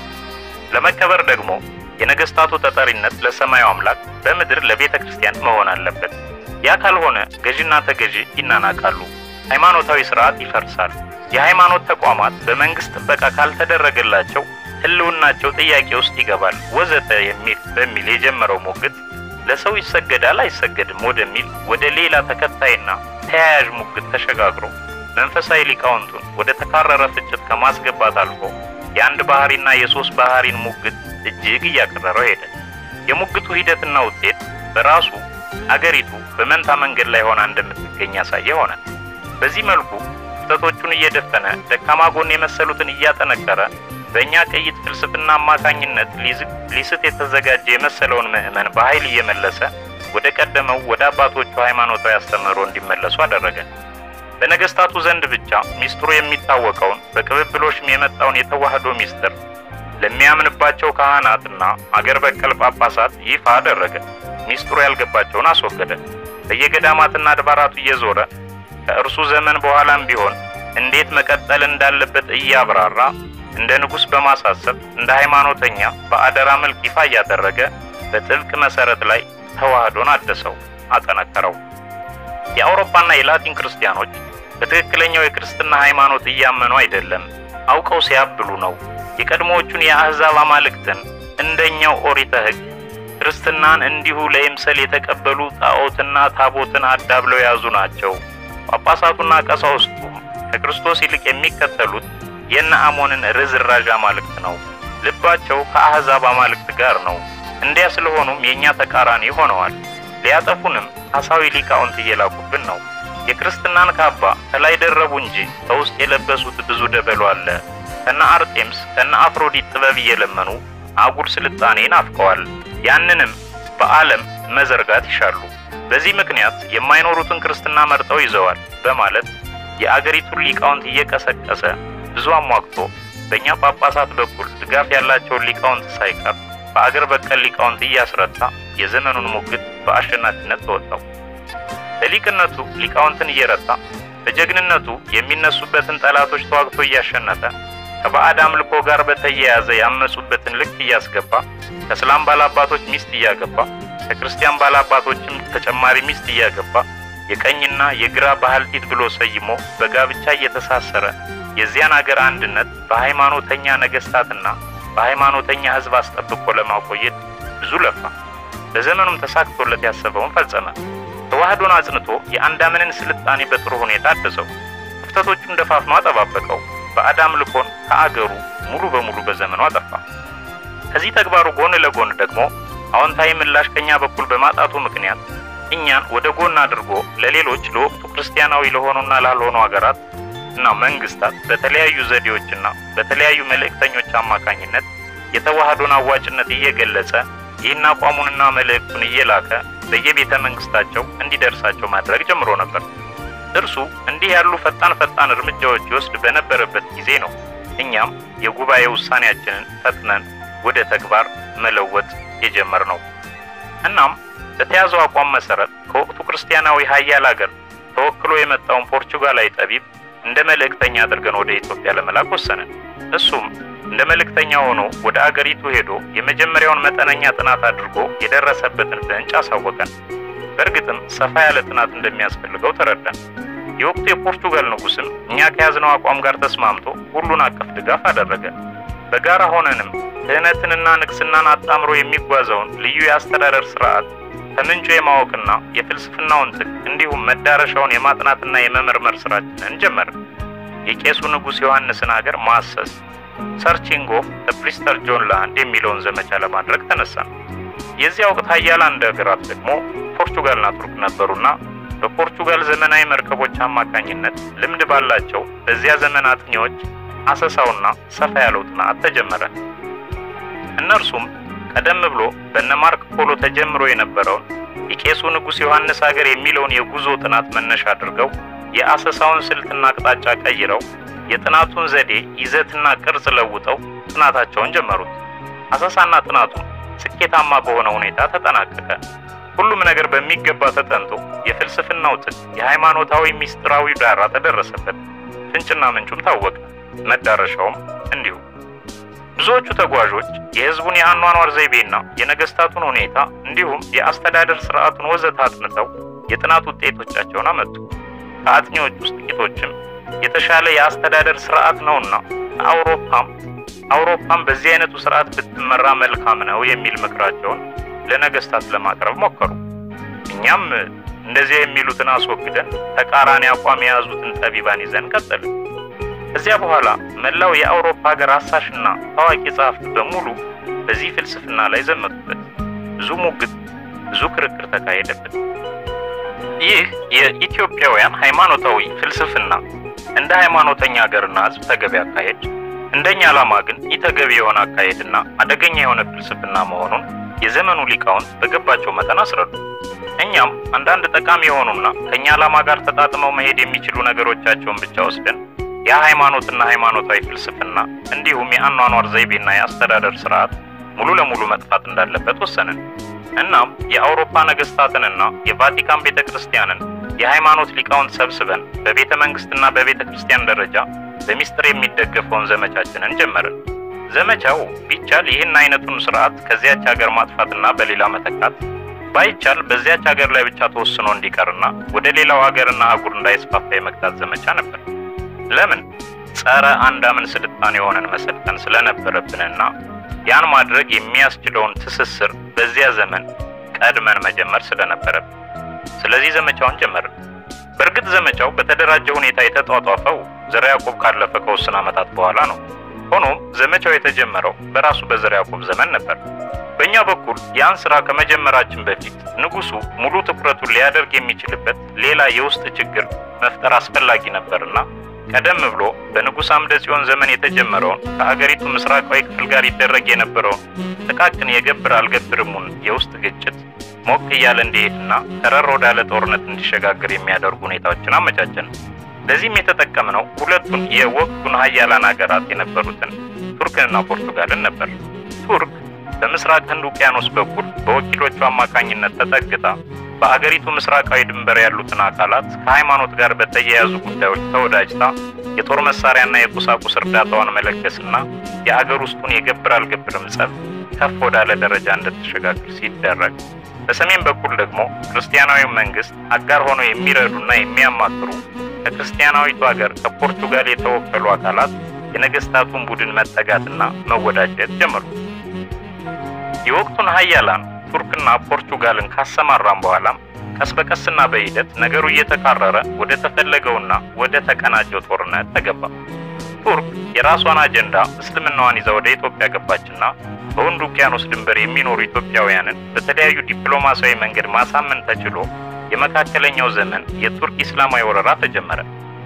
ለመከበር ደግሞ የነገስታቱ ተጠሪነት ለሰማዩ አምላክ በምድር ለቤተ ክርስቲያን መሆን አለበት። ያ ካልሆነ ገዥና ተገዢ ይናናቃሉ፣ ሃይማኖታዊ ስርዓት ይፈርሳል፣ የሃይማኖት ተቋማት በመንግስት ጥበቃ ካልተደረገላቸው ህልውናቸው ጥያቄ ውስጥ ይገባል፣ ወዘተ የሚል በሚል የጀመረው ሙግት ለሰው ይሰገዳል አይሰገድም ወደሚል ወደ ሌላ ተከታይና ተያያዥ ሙግት ተሸጋግሮ መንፈሳዊ ሊቃውንቱን ወደ ተካረረ ፍጭት ከማስገባት አልፎ የአንድ ባህሪና የሶስት ባህሪን ሙግት እጅግ እያቀረረው ሄደ። የሙግቱ ሂደትና ውጤት በራሱ አገሪቱ በመንታ መንገድ ላይ ሆና እንደምትገኝ ያሳየ ሆነ። በዚህ መልኩ ክፍተቶቹን እየደፈነ ደካማ ጎን የመሰሉትን እያጠነከረ በእኛ ቅይጥ ፍልስፍና አማካኝነት ሊስት የተዘጋጀ የመሰለውን ምዕመን በኃይል እየመለሰ ወደ ቀደመው ወደ አባቶቹ ሃይማኖታዊ አስተምህሮ እንዲመለሱ አደረገ። በነገስታቱ ዘንድ ብቻ ሚስጥሩ የሚታወቀውን በቅብብሎሽም የመጣውን የተዋህዶ ሚስጥር ለሚያምንባቸው ካህናትና አገር በቀል ጳጳሳት ይፋ አደረገ። ሚስጥሩ ያልገባቸውን አስወገደ። በየገዳማትና አድባራቱ እየዞረ ከእርሱ ዘመን በኋላም ቢሆን እንዴት መቀጠል እንዳለበት እያብራራ እንደ ንጉሥ በማሳሰብ እንደ ሃይማኖተኛ በአደራ መልክ ይፋ እያደረገ በጥብቅ መሰረት ላይ ተዋህዶን አደሰው፣ አጠነከረው። የአውሮፓና የላቲን ክርስቲያኖች በትክክለኛው የክርስትና ሃይማኖት እያመኑ አይደለም፣ አውቀው ሲያብሉ ነው። የቀድሞዎቹን የአሕዛብ አማልክትን እንደኛው ኦሪተ ሕግ ክርስትናን እንዲሁ ለይምሰል የተቀበሉ ጣዖትና ታቦትን አዳብለው የያዙ ናቸው። ጳጳሳቱና ቀሳውስቱም ከክርስቶስ ይልቅ የሚከተሉት የነ አሞንን ርዝራዥ አማልክት ነው። ልባቸው ከአሕዛብ አማልክት ጋር ነው። እንዲያ ስለሆኑም የእኛ ተቃራኒ ሆነዋል። ሊያጠፉንም ሐሳዊ ሊቃውንት እየላኩብን ነው። የክርስትናን ካባ ከላይ ደረቡ እንጂ ከውስጥ የለበሱት ብዙ ደበሎ አለ። ከነ አርጤምስ ከነ አፍሮዲት ጥበብ እየለመኑ አጉል ስልጣኔ ናፍቀዋል። ያንንም በዓለም መዘርጋት ይሻሉ። በዚህ ምክንያት የማይኖሩትን ክርስትና መርጠው ይዘዋል በማለት የአገሪቱን ሊቃውንት እየቀሰቀሰ ብዙ አሟግቶ በእኛ ጳጳሳት በኩል ድጋፍ ያላቸውን ሊቃውንት ሳይቀር በአገር በቀል ሊቃውንት እያስረታ የዘመኑን ሙግት በአሸናፊነት ተወጣው። በሊቅነቱ ሊቃውንትን እየረታ በጀግንነቱ የሚነሱበትን ጠላቶች ተዋግቶ እያሸነፈ ከባዕድ አምልኮ ጋር በተያያዘ ያመጹበትን ልክ እያስገባ ከእስላም ባላባቶች ሚስት እያገባ ከክርስቲያን ባላባቶችም ተጨማሪ ሚስት እያገባ የቀኝና የግራ ባህልቲት ብሎ ሰይሞ በጋብቻ እየተሳሰረ የዚያን አገር አንድነት በሃይማኖተኛ ነገስታትና በሃይማኖተኛ ሕዝብ አስጠብቆ ለማቆየት ብዙ ለፋ። በዘመኑም ተሳክቶለት ያሰበውን ፈጸመ። ተዋህዶን አጽንቶ የአንዳምንን ስልጣኔ በጥሩ ሁኔታ አደሰው። ክፍተቶቹን ደፋፍኖ አጠባበቀው። ባዕድ አምልኮን ከአገሩ ሙሉ በሙሉ በዘመኑ አጠፋ። ከዚህ ተግባሩ ጎን ለጎን ደግሞ አዎንታዊ ምላሽ ከኛ በኩል በማጣቱ ምክንያት እኛን ወደ ጎን አድርጎ ለሌሎች ለወቅቱ ክርስቲያናዊ ለሆኑና ላልሆኑ ሀገራት እና መንግስታት በተለያዩ ዘዴዎችና በተለያዩ መልእክተኞች አማካኝነት የተዋህዶን አዋጭነት እየገለጸ ይህን አቋሙንና መልእክቱን እየላከ በየቤተ መንግስታቸው እንዲደርሳቸው ማድረግ ጀምሮ ነበር። እርሱ እንዲህ ያሉ ፈጣን ፈጣን እርምጃዎች ይወስድ በነበረበት ጊዜ ነው እኛም የጉባኤ ውሳኔያችንን ፈጥነን ወደ ተግባር መለወጥ የጀመርነው። እናም በተያዘው አቋም መሰረት ከወቅቱ ክርስቲያናዊ ሀያል አገር ተወክሎ የመጣውን ፖርቹጋላዊ ጠቢብ እንደ መልእክተኛ አድርገን ወደ ኢትዮጵያ ለመላክ ወሰንን። እሱም እንደ መልእክተኛ ሆኖ ወደ አገሪቱ ሄዶ የመጀመሪያውን መጠነኛ ጥናት አድርጎ የደረሰበትን ፍንጭ አሳወቀን። በእርግጥም ሰፋ ያለ ጥናት እንደሚያስፈልገው ተረዳን። የወቅቱ የፖርቹጋል ንጉሥም እኛ ከያዝነው አቋም ጋር ተስማምቶ ሁሉን አቀፍ ድጋፍ አደረገ። በጋራ ሆነንም ክህነትንና ንግስናን አጣምሮ የሚጓዘውን ልዩ የአስተዳደር ስርዓት ከምንጩ የማወቅና የፍልስፍናውን ጥግ እንዲሁም መዳረሻውን የማጥናትና የመመርመር ስራችንን ጀመርን። የቄሱ ንጉሥ ዮሐንስን ሀገር ማሰስ ሰርቺንግ ኦፍ ፕሪስተር ጆን ላንድ የሚለውን ዘመቻ ለማድረግ ተነሳን። የዚያ ወቅት ሀያላን ሀገራት ደግሞ ፖርቹጋልና ቱርክ ነበሩና በፖርቹጋል ዘመናዊ መርከቦች አማካኝነት ልምድ ባላቸው በዚያ ዘመን አጥኚዎች አሰሳውና ሰፋ ያለው ጥናት ተጀመረ። እነርሱም ቀደም ብሎ በነ ማርክ ፖሎ ተጀምሮ የነበረውን የቄሱ ንጉሥ ዮሐንስ ሀገር የሚለውን የጉዞ ጥናት መነሻ አድርገው የአሰሳውን ስልትና አቅጣጫ ቀይረው የጥናቱን ዘዴ ይዘትና ቅርጽ ለውጠው ጥናታቸውን ጀመሩት። አሰሳና ጥናቱ ስኬታማ በሆነ ሁኔታ ተጠናቀቀ። ሁሉም ነገር በሚገባ ተጠንቶ የፍልስፍናው ጥግ፣ የሃይማኖታዊ ሚስጥራዊ ዳራ ተደረሰበት። ፍንጭና ምንጩም ታወቀ፣ መዳረሻውም እንዲሁ። ብዙዎቹ ተጓዦች የሕዝቡን የአኗኗር ዘይቤና የነገስታቱን ሁኔታ እንዲሁም የአስተዳደር ስርዓቱን ወዘተ አጥንተው የጥናት ውጤቶቻቸውን አመጡ። ከአጥኚዎች ውስጥ ጥቂቶችም የተሻለ የአስተዳደር ስርዓት ነውና አውሮፓም አውሮፓም በዚህ አይነቱ ስርዓት ብትመራ መልካም ነው የሚል ምክራቸውን ለነገስታት ለማቅረብ ሞከሩ። እኛም እንደዚያ የሚሉትን አስወግደን ተቃራኒ አቋም የያዙትን ጠቢባን ይዘን ቀጠልን። ከዚያ በኋላ መላው የአውሮፓ ሀገር አሳሽና ታዋቂ ጸሐፍት በሙሉ በዚህ ፍልስፍና ላይ ዘመቱበት። ብዙ ሙግት፣ ብዙ ክርክር ተካሄደበት። ይህ የኢትዮጵያውያን ሃይማኖታዊ ፍልስፍና እንደ ሃይማኖተኛ ሀገርና ሕዝብ ተገቢ አካሄድ፣ እንደኛ ዓላማ ግን ኢተገቢ የሆነ አካሄድና አደገኛ የሆነ ፍልስፍና መሆኑን የዘመኑ ሊቃውንት በገባቸው መጠን አስረዱ። እኛም አንዳንድ ጠቃሚ የሆኑና ከኛ ዓላማ ጋር ተጣጥመው መሄድ የሚችሉ ነገሮቻቸውን ብቻ ወስደን የሃይማኖትና ሃይማኖታዊ ፍልስፍና እንዲሁም የአኗኗር ዘይቤና የአስተዳደር ስርዓት ሙሉ ለሙሉ መጥፋት እንዳለበት ወሰንን። እናም የአውሮፓ ነገስታትንና የቫቲካን ቤተ ክርስቲያንን የሃይማኖት ሊቃውንት ሰብስበን በቤተ መንግስትና በቤተ ክርስቲያን ደረጃ በሚስጥር የሚደገፈውን ዘመቻችንን ጀመርን። ዘመቻው ቢቻል ይህን አይነቱን ስርዓት ከዚያች ሀገር ማጥፋትና በሌላ መተካት፣ ባይቻል በዚያች ሀገር ላይ ብቻ ተወስኖ እንዲቀርና ወደ ሌላው ሀገርና አህጉር እንዳይስፋፋ የመግታት ዘመቻ ነበር። ለምን? ጸረ አንዳምን ስልጣኔ የሆነን መሰልጠን ስለነበረብንና ያን ማድረግ የሚያስችለውን ትስስር በዚያ ዘመን ቀድመን መጀመር ስለነበረብን፣ ስለዚህ ዘመቻውን ጀመርን። በእርግጥ ዘመቻው በተደራጀ ሁኔታ የተጧጧፈው ዘርዓ ያዕቆብ ካለፈ ከውስን ዓመታት በኋላ ነው። ሆኖም ዘመቻው የተጀመረው በራሱ በዘርዓ ያዕቆብ ዘመን ነበር። በእኛ በኩል ያን ስራ ከመጀመራችን በፊት ንጉሱ ሙሉ ትኩረቱን ሊያደርግ የሚችልበት ሌላ የውስጥ ችግር መፍጠር አስፈላጊ ነበርና ቀደም ብሎ በንጉሥ አምደ ጽዮን ዘመን የተጀመረውን ከሀገሪቱ ምስራቃዊ ክፍል ጋር ይደረግ የነበረውን ጥቃቅን የገብር አልገብርሙን የውስጥ ግጭት ሞቅ እያለ እንዲሄድና ከረር ወዳለ ጦርነት እንዲሸጋገር የሚያደርጉ ሁኔታዎችን አመቻቸን። ለዚህም የተጠቀምነው ሁለቱን የወቅቱን ሀያላን ሀገራት የነበሩትን ቱርክንና ፖርቱጋልን ነበር። ቱርክ በምስራቅ ህንድ ውቅያኖስ በኩል በወኪሎቹ አማካኝነት ተጠግታ በአገሪቱ ምስራቃዊ ድንበር ያሉትን አካላት ከሃይማኖት ጋር በተያያዙ ጉዳዮች ተወዳጅታ የጦር መሳሪያና የቁሳቁስ እርዳታዋን መለገስና የአገር ውስጡን የገብር አልገብርም ጸብ ከፍ ወዳለ ደረጃ እንድትሸጋግር ሲደረግ፣ በሰሜን በኩል ደግሞ ክርስቲያናዊ መንግስት አጋር ሆነው የሚረዱና የሚያማክሩ ከክርስቲያናዊቱ ሀገር ከፖርቱጋል የተወከሉ አካላት የነገስታቱን ቡድን መጠጋትና መወዳጀት ጀመሩ። የወቅቱን ሀያላን ቱርክና ፖርቱጋልን ካሰማራም በኋላም ቀስ በቀስና በሂደት ነገሩ እየተካረረ ወደ ተፈለገውና ወደ ተቀናጀው ጦርነት ተገባ። ቱርክ የራሷን አጀንዳ እስልምናዋን ይዛ ወደ ኢትዮጵያ ገባችና በህንድ ውቅያኖስ ድንበር የሚኖሩ ኢትዮጵያውያንን በተለያዩ ዲፕሎማሲያዊ መንገድ ማሳመን ተችሎ የመካከለኛው ዘመን የቱርክ ኢስላማዊ ወረራ ተጀመረ።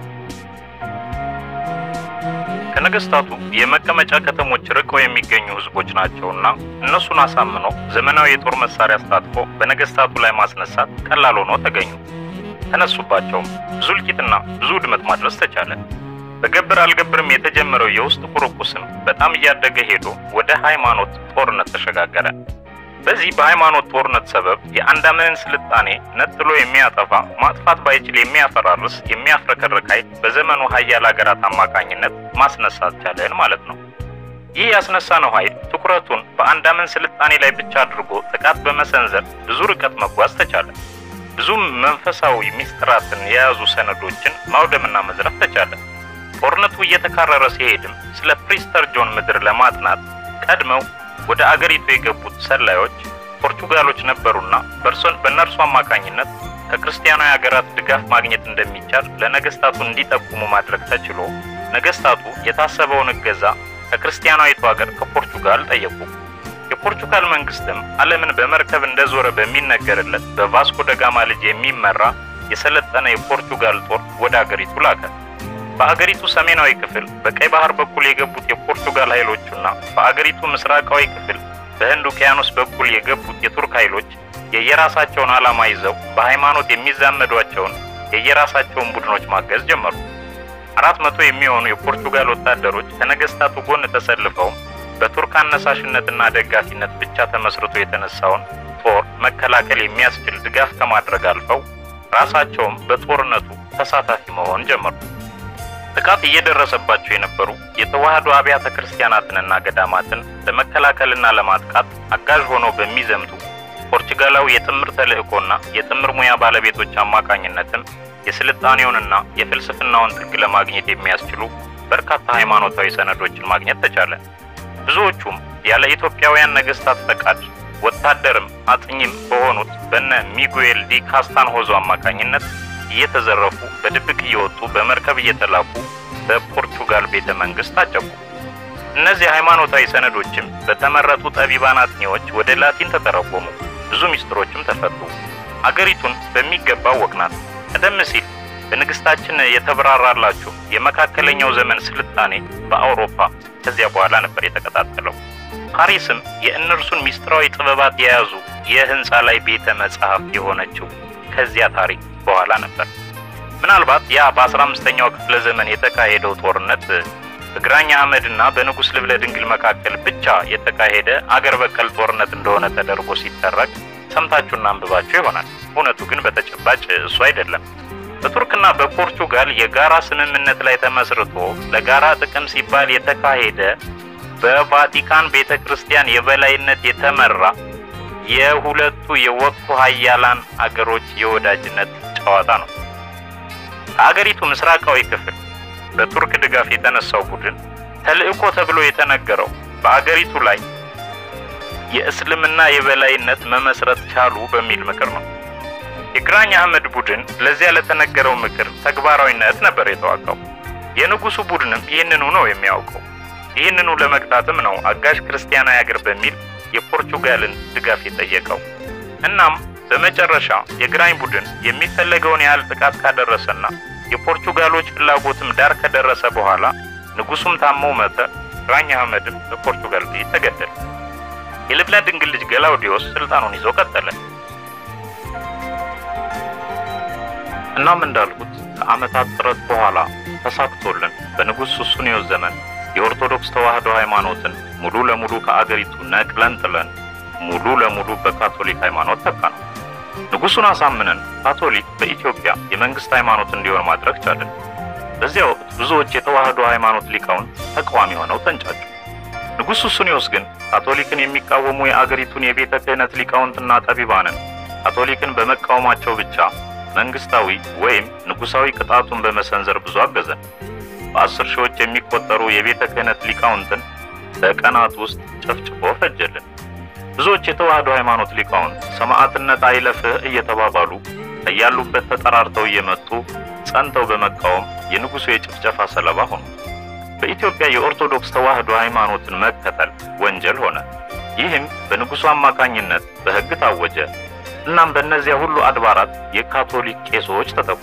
ከነገስታቱ የመቀመጫ ከተሞች ርቀው የሚገኙ ህዝቦች ናቸውና እነሱን አሳምኖ ዘመናዊ የጦር መሳሪያ አስታጥቆ በነገስታቱ ላይ ማስነሳት ቀላል ሆኖ ተገኙ። ተነሱባቸውም። ብዙ እልቂትና ብዙ ውድመት ማድረስ ተቻለ። በገብር አልገብርም የተጀመረው የውስጥ ቁርቁስም በጣም እያደገ ሄዶ ወደ ሃይማኖት ጦርነት ተሸጋገረ። በዚህ በሃይማኖት ጦርነት ሰበብ የአንዳምንን ስልጣኔ ነጥሎ የሚያጠፋ ማጥፋት ባይችል የሚያፈራርስ የሚያፍረከርክ ኃይል በዘመኑ ሀያል ሀገራት አማካኝነት ማስነሳት ቻለን ማለት ነው። ይህ ያስነሳነው ኃይል ትኩረቱን በአንዳምን ስልጣኔ ላይ ብቻ አድርጎ ጥቃት በመሰንዘር ብዙ ርቀት መጓዝ ተቻለ። ብዙም መንፈሳዊ ሚስጥራትን የያዙ ሰነዶችን ማውደምና መዝረፍ ተቻለ። ጦርነቱ እየተካረረ ሲሄድም ስለ ፕሪስተር ጆን ምድር ለማጥናት ቀድመው ወደ አገሪቱ የገቡት ሰላዮች ፖርቹጋሎች ነበሩና በእርሶን በእነርሱ አማካኝነት ከክርስቲያናዊ ሀገራት ድጋፍ ማግኘት እንደሚቻል ለነገስታቱ እንዲጠቁሙ ማድረግ ተችሎ ነገስታቱ የታሰበውን እገዛ ከክርስቲያናዊቱ ሀገር ከፖርቹጋል ጠየቁ። የፖርቹጋል መንግስትም ዓለምን በመርከብ እንደዞረ በሚነገርለት በቫስኮ ደጋማ ልጅ የሚመራ የሰለጠነ የፖርቹጋል ጦር ወደ አገሪቱ ላከ። በአገሪቱ ሰሜናዊ ክፍል በቀይ ባህር በኩል የገቡት የፖርቱጋል ኃይሎቹና በአገሪቱ ምስራቃዊ ክፍል በህንድ ውቅያኖስ በኩል የገቡት የቱርክ ኃይሎች የየራሳቸውን ዓላማ ይዘው በሃይማኖት የሚዛመዷቸውን የየራሳቸውን ቡድኖች ማገዝ ጀመሩ። አራት መቶ የሚሆኑ የፖርቱጋል ወታደሮች ከነገስታቱ ጎን ተሰልፈው በቱርክ አነሳሽነትና ደጋፊነት ብቻ ተመስርቶ የተነሳውን ጦር መከላከል የሚያስችል ድጋፍ ከማድረግ አልፈው ራሳቸውም በጦርነቱ ተሳታፊ መሆን ጀመሩ። ጥቃት እየደረሰባቸው የነበሩ የተዋህዶ አብያተ ክርስቲያናትንና ገዳማትን ለመከላከልና ለማጥቃት አጋዥ ሆነው በሚዘምቱ ፖርቹጋላዊ የጥምር ተልእኮና የጥምር ሙያ ባለቤቶች አማካኝነትም የስልጣኔውንና የፍልስፍናውን ጥግ ለማግኘት የሚያስችሉ በርካታ ሃይማኖታዊ ሰነዶችን ማግኘት ተቻለ። ብዙዎቹም ያለ ኢትዮጵያውያን ነገስታት ፈቃድ ወታደርም አጥኚም በሆኑት በነ ሚጉኤል ዲ ካስታንሆዞ አማካኝነት እየተዘረፉ በድብቅ እየወጡ በመርከብ እየተላኩ በፖርቹጋል ቤተ መንግስት ታጨቁ። እነዚህ ሃይማኖታዊ ሰነዶችም በተመረጡ ጠቢባን አጥኚዎች ወደ ላቲን ተተረጎሙ። ብዙ ሚስጥሮችም ተፈቱ። አገሪቱን በሚገባ ወቅናት። ቀደም ሲል በንግስታችን የተብራራላችሁ የመካከለኛው ዘመን ስልጣኔ በአውሮፓ ከዚያ በኋላ ነበር የተቀጣጠለው። ፓሪስም የእነርሱን ሚስጥራዊ ጥበባት የያዙ የህንፃ ላይ ቤተ መጻሕፍት የሆነችው ከዚያ ታሪክ በኋላ ነበር። ምናልባት ያ በአስራ አምስተኛው ክፍለ ዘመን የተካሄደው ጦርነት በግራኝ አህመድ እና በንጉሥ ልብለ ድንግል መካከል ብቻ የተካሄደ አገር በቀል ጦርነት እንደሆነ ተደርጎ ሲተረክ ሰምታችሁና አንብባችሁ ይሆናል። እውነቱ ግን በተጨባጭ እሱ አይደለም። በቱርክና በፖርቹጋል የጋራ ስምምነት ላይ ተመስርቶ ለጋራ ጥቅም ሲባል የተካሄደ በቫቲካን ቤተ ክርስቲያን የበላይነት የተመራ የሁለቱ የወቅቱ ሀያላን አገሮች የወዳጅነት ጨዋታ ነው። ከአገሪቱ ምስራቃዊ ክፍል በቱርክ ድጋፍ የተነሳው ቡድን ተልዕኮ ተብሎ የተነገረው በአገሪቱ ላይ የእስልምና የበላይነት መመስረት ቻሉ በሚል ምክር ነው። የግራኝ አህመድ ቡድን ለዚያ ለተነገረው ምክር ተግባራዊነት ነበር የተዋጋው። የንጉሱ ቡድንም ይህንኑ ነው የሚያውቀው። ይህንኑ ለመግታትም ነው አጋዥ ክርስቲያናዊ አገር በሚል የፖርቹጋልን ድጋፍ የጠየቀው። እናም በመጨረሻ የግራኝ ቡድን የሚፈለገውን ያህል ጥቃት ካደረሰና የፖርቹጋሎች ፍላጎትም ዳር ከደረሰ በኋላ ንጉሱም ታመው ሞተ። ግራኝ አህመድም በፖርቹጋል ጥይት ተገደለ። የልብና ድንግል ልጅ ገላውዲዮስ ስልጣኑን ይዞ ቀጠለ። እናም እንዳልኩት ከዓመታት ጥረት በኋላ ተሳክቶልን በንጉሥ ሱስንዮስ ዘመን የኦርቶዶክስ ተዋሕዶ ሃይማኖትን ሙሉ ለሙሉ ከአገሪቱ ነቅለን ጥለን ሙሉ ለሙሉ በካቶሊክ ሃይማኖት ተካ ነው። ንጉሱን አሳምነን ካቶሊክ በኢትዮጵያ የመንግስት ሃይማኖት እንዲሆን ማድረግ ቻለን። በዚያ ወቅት ብዙዎች የተዋሕዶ ሃይማኖት ሊቃውንት ተቃዋሚ ሆነው ተንጫጩ። ንጉሥ ሱስንዮስ ግን ካቶሊክን የሚቃወሙ የአገሪቱን የቤተ ክህነት ሊቃውንትና ጠቢባንን ካቶሊክን በመቃወማቸው ብቻ መንግስታዊ ወይም ንጉሳዊ ቅጣቱን በመሰንዘር ብዙ አገዘን። በአስር ሺዎች የሚቆጠሩ የቤተ ክህነት ሊቃውንትን በቀናት ውስጥ ጨፍጭፎ ፈጀልን። ብዙዎች የተዋሕዶ ሃይማኖት ሊቃውንት ሰማዕትነት አይለፍህ እየተባባሉ ከያሉበት ተጠራርተው እየመጡ ጸንተው በመቃወም የንጉሱ የጭፍጨፋ ሰለባ ሆኑ። በኢትዮጵያ የኦርቶዶክስ ተዋሕዶ ሃይማኖትን መከተል ወንጀል ሆነ። ይህም በንጉሱ አማካኝነት በሕግ ታወጀ። እናም በእነዚያ ሁሉ አድባራት የካቶሊክ ቄሶች ተተኩ።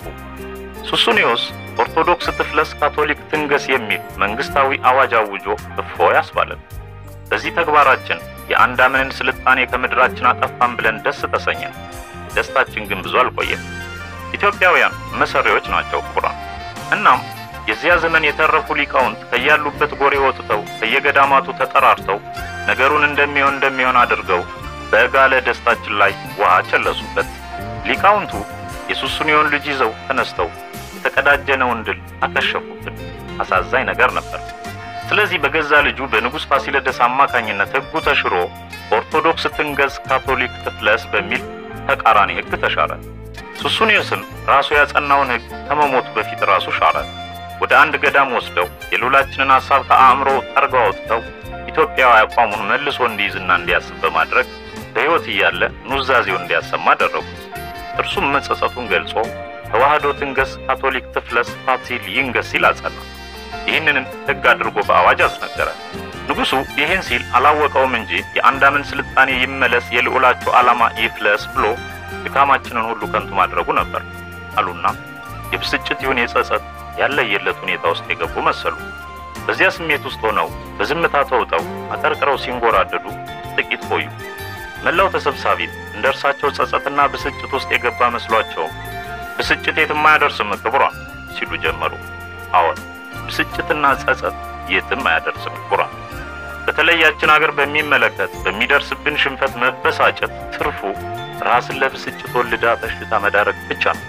ሱስንዮስ ኦርቶዶክስ ትፍለስ ካቶሊክ ትንገስ የሚል መንግስታዊ አዋጅ አውጆ እፎይ አስባለን። በዚህ ተግባራችን የአንዳምንን ስልጣኔ ከምድራችን አጠፋን ብለን ደስ ተሰኘን። ደስታችን ግን ብዙ አልቆየም። ኢትዮጵያውያን መሰሪዎች ናቸው ቁራን። እናም የዚያ ዘመን የተረፉ ሊቃውንት ከያሉበት ጎሬ ወጥተው ከየገዳማቱ ተጠራርተው ነገሩን እንደሚሆን እንደሚሆን አድርገው በጋለ ደስታችን ላይ ውሃ ቸለሱበት። ሊቃውንቱ የሱስንዮን ልጅ ይዘው ተነስተው የተቀዳጀነውን ድል አከሸፉብን። አሳዛኝ ነገር ነበር። ስለዚህ በገዛ ልጁ በንጉሥ ፋሲለደስ አማካኝነት ሕጉ ተሽሮ ኦርቶዶክስ ትንገስ፣ ካቶሊክ ትፍለስ በሚል ተቃራኒ ሕግ ተሻረ። ሱስንዮስም ራሱ ያጸናውን ሕግ ከመሞቱ በፊት ራሱ ሻረ። ወደ አንድ ገዳም ወስደው የሉላችንን ሐሳብ ከአእምሮ ጠርገው አውጥተው ኢትዮጵያዊ አቋሙን መልሶ እንዲይዝና እንዲያስብ በማድረግ በሕይወት እያለ ኑዛዜውን እንዲያሰማ አደረጉት። እርሱም መጸጸቱን ገልጾ ተዋሕዶ ትንገስ፣ ካቶሊክ ትፍለስ፣ ፋሲል ይንገስ ሲል አጸና። ይህንንም ሕግ አድርጎ በአዋጅ አስነገረ። ንጉሡ ይህን ሲል አላወቀውም እንጂ የአንዳምን ስልጣኔ ይመለስ፣ የልዑላቸው ዓላማ ይፍለስ ብሎ ድካማችንን ሁሉ ከንቱ ማድረጉ ነበር አሉና የብስጭት ይሁን የጸጸት ያለየለት ሁኔታ ውስጥ የገቡ መሰሉ። በዚያ ስሜት ውስጥ ሆነው በዝምታ ተውጠው አቀርቅረው ሲንጎራደዱ ጥቂት ቆዩ። መላው ተሰብሳቢም እንደ እርሳቸው ጸጸትና ብስጭት ውስጥ የገባ መስሏቸው ብስጭት የትም አያደርስም ክቡራን ሲሉ ጀመሩ። አዎን ብስጭትና ጸጸት የትም አያደርስም ክቡራን። በተለያችን አገር በሚመለከት በሚደርስብን ሽንፈት መበሳጨት ትርፉ ራስን ለብስጭት ወልዳ በሽታ መዳረግ ብቻ ነው።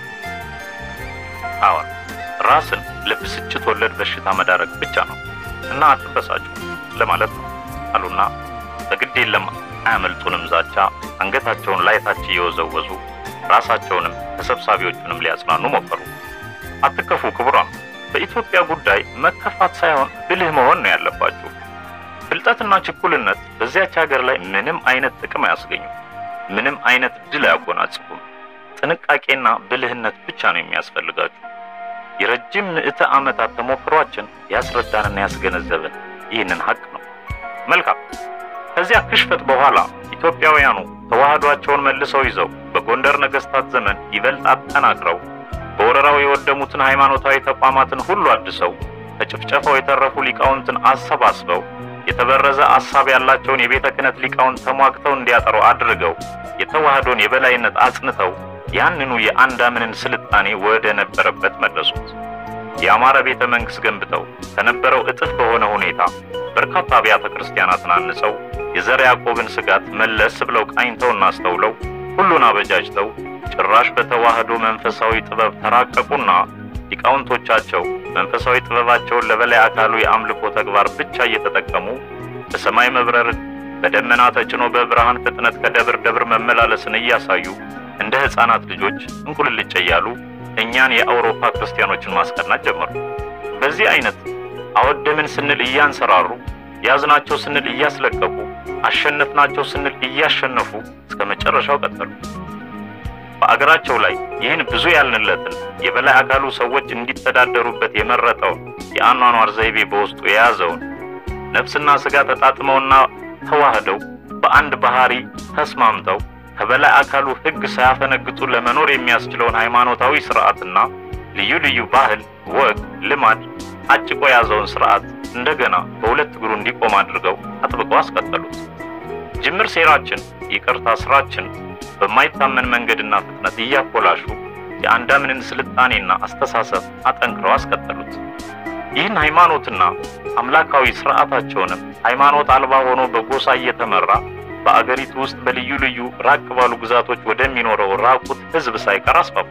አዎን ራስን ለብስጭት ወለድ በሽታ መዳረግ ብቻ ነው እና አትበሳጩ ለማለት ነው አሉና በግድ የለም አያመልጡንም ዛቻ አንገታቸውን ላይታች እየወዘወዙ ራሳቸውንም ተሰብሳቢዎቹንም ሊያጽናኑ ሞከሩ። አትከፉ ክቡራን፣ በኢትዮጵያ ጉዳይ መከፋት ሳይሆን ብልህ መሆን ነው ያለባችሁ። ብልጠትና ችኩልነት በዚያች ሀገር ላይ ምንም አይነት ጥቅም አያስገኙም፣ ምንም አይነት ድል አያጎናጽፉም። ጥንቃቄና ብልህነት ብቻ ነው የሚያስፈልጋችሁ። የረጅም ምዕተ ዓመታት ተሞክሯችን ያስረዳንና ያስገነዘበን ይህንን ሀቅ ነው። መልካም። ከዚያ ክሽፈት በኋላ ኢትዮጵያውያኑ ተዋህዷቸውን መልሰው ይዘው በጎንደር ነገስታት ዘመን ይበልጥ አጠናክረው በወረራው የወደሙትን ሃይማኖታዊ ተቋማትን ሁሉ አድሰው ከጭፍጨፋው የተረፉ ሊቃውንትን አሰባስበው የተበረዘ አሳብ ያላቸውን የቤተ ክህነት ሊቃውንት ተሟግተው እንዲያጠሩ አድርገው የተዋህዶን የበላይነት አጽንተው ያንኑ የአንዳምንን ስልጣኔ ወደ ነበረበት መለሱት። የአማረ ቤተ መንግሥት ገንብተው ከነበረው እጥፍ በሆነ ሁኔታ በርካታ አብያተ ክርስቲያናትን አንጸው የዘር ያዕቆብን ስጋት መለስ ብለው ቃኝተውና አስተውለው ሁሉን አበጃጅተው ጭራሽ በተዋህዶ መንፈሳዊ ጥበብ ተራቀቁና ሊቃውንቶቻቸው መንፈሳዊ ጥበባቸውን ለበላይ አካሉ የአምልኮ ተግባር ብቻ እየተጠቀሙ በሰማይ መብረርን፣ በደመና ተጭኖ በብርሃን ፍጥነት ከደብር ደብር መመላለስን እያሳዩ እንደ ሕፃናት ልጆች እንቁልልጭ እያሉ እኛን የአውሮፓ ክርስቲያኖችን ማስቀናት ጀመሩ። በዚህ አይነት አወደምን ስንል እያንሰራሩ፣ ያዝናቸው ስንል እያስለቀቁ፣ አሸነፍናቸው ስንል እያሸነፉ እስከ መጨረሻው ቀጠሉ። በአገራቸው ላይ ይህን ብዙ ያልንለትን የበላይ አካሉ ሰዎች እንዲተዳደሩበት የመረጠውን የአኗኗር ዘይቤ በውስጡ የያዘውን ነፍስና ሥጋ ተጣጥመውና ተዋህደው በአንድ ባህሪ ተስማምተው ከበላይ አካሉ ሕግ ሳያፈነግጡ ለመኖር የሚያስችለውን ሃይማኖታዊ ስርዓትና ልዩ ልዩ ባህል፣ ወግ፣ ልማድ አጭቆ የያዘውን ስርዓት እንደገና በሁለት እግሩ እንዲቆም አድርገው አጥብቀው አስቀጠሉት። ጅምር ሴራችን፣ ይቅርታ ስራችን በማይታመን መንገድና ፍጥነት እያኮላሹ የአንዳምንን ስልጣኔና አስተሳሰብ አጠንክረው አስቀጠሉት። ይህን ሃይማኖትና አምላካዊ ስርዓታቸውንም ሃይማኖት አልባ ሆኖ በጎሳ እየተመራ በአገሪቱ ውስጥ በልዩ ልዩ ራቅ ባሉ ግዛቶች ወደሚኖረው ራቁት ሕዝብ ሳይቀር አስፋፉ።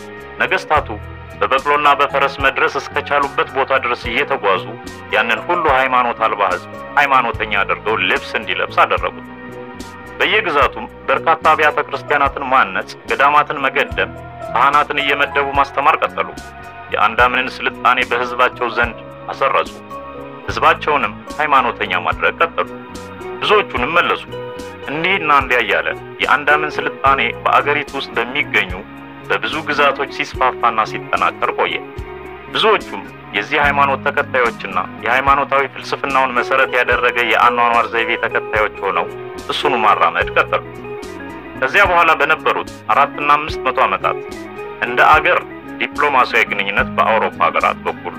ነገስታቱ በበቅሎና በፈረስ መድረስ እስከቻሉበት ቦታ ድረስ እየተጓዙ ያንን ሁሉ ሃይማኖት አልባ ሕዝብ ሃይማኖተኛ አድርገው ልብስ እንዲለብስ አደረጉት። በየግዛቱም በርካታ አብያተ ክርስቲያናትን ማነጽ፣ ገዳማትን መገደም፣ ካህናትን እየመደቡ ማስተማር ቀጠሉ። የአንዳምንን ስልጣኔ በሕዝባቸው ዘንድ አሰረጹ። ሕዝባቸውንም ሃይማኖተኛ ማድረግ ቀጠሉ። ብዙዎቹንም መለሱ። እንዲህና እንዲያ እያለ የአንዳምን ስልጣኔ በአገሪቱ ውስጥ በሚገኙ በብዙ ግዛቶች ሲስፋፋና ሲጠናከር ቆየ። ብዙዎቹም የዚህ ሃይማኖት ተከታዮችና የሃይማኖታዊ ፍልስፍናውን መሰረት ያደረገ የአኗኗር ዘይቤ ተከታዮች ሆነው እሱኑ ማራመድ ቀጠሉ። ከዚያ በኋላ በነበሩት አራትና አምስት መቶ ዓመታት እንደ አገር ዲፕሎማሲያዊ ግንኙነት በአውሮፓ ሀገራት በኩል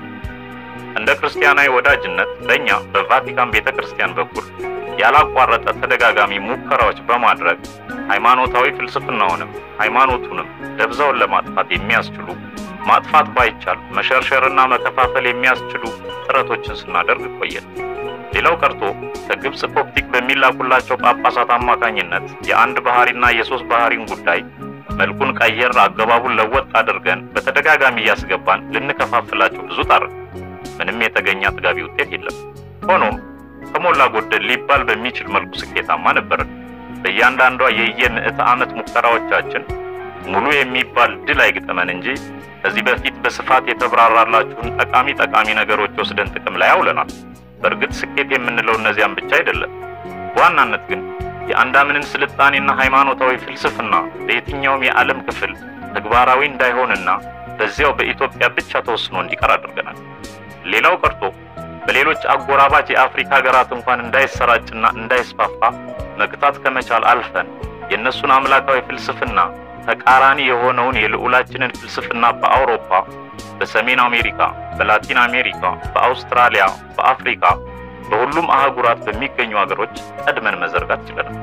እንደ ክርስቲያናዊ ወዳጅነት በእኛ በቫቲካን ቤተ ክርስቲያን በኩል ያላቋረጠ ተደጋጋሚ ሙከራዎች በማድረግ ሃይማኖታዊ ፍልስፍናውንም ሃይማኖቱንም ደብዛውን ለማጥፋት የሚያስችሉ ማጥፋት ባይቻል መሸርሸርና መከፋፈል የሚያስችሉ ጥረቶችን ስናደርግ ቆየን። ሌላው ቀርቶ ከግብፅ ኮፕቲክ በሚላኩላቸው ጳጳሳት አማካኝነት የአንድ ባህሪና የሶስት ባህሪን ጉዳይ መልኩን ቀየር፣ አገባቡን ለወጥ አድርገን በተደጋጋሚ እያስገባን ልንከፋፍላቸው ብዙ ጣርን። ምንም የተገኘ አጥጋቢ ውጤት የለም። ሆኖም ከሞላ ጎደል ሊባል በሚችል መልኩ ስኬታማ ነበርን። በእያንዳንዷ የየምዕተ ዓመት ሙከራዎቻችን ሙሉ የሚባል ድል አይግጠመን እንጂ ከዚህ በፊት በስፋት የተብራራላችሁን ጠቃሚ ጠቃሚ ነገሮች ወስደን ጥቅም ላይ አውለናል። በእርግጥ ስኬት የምንለው እነዚያን ብቻ አይደለም። በዋናነት ግን የአንዳምንን ስልጣኔና ሃይማኖታዊ ፍልስፍና በየትኛውም የዓለም ክፍል ተግባራዊ እንዳይሆንና በዚያው በኢትዮጵያ ብቻ ተወስኖ እንዲቀር አድርገናል። ሌላው ቀርቶ በሌሎች አጎራባች የአፍሪካ ሀገራት እንኳን እንዳይሰራጭና እንዳይስፋፋ መግታት ከመቻል አልፈን የእነሱን አምላካዊ ፍልስፍና ተቃራኒ የሆነውን የልዑላችንን ፍልስፍና በአውሮፓ፣ በሰሜን አሜሪካ፣ በላቲን አሜሪካ፣ በአውስትራሊያ፣ በአፍሪካ በሁሉም አህጉራት በሚገኙ ሀገሮች ቀድመን መዘርጋት ችለናል።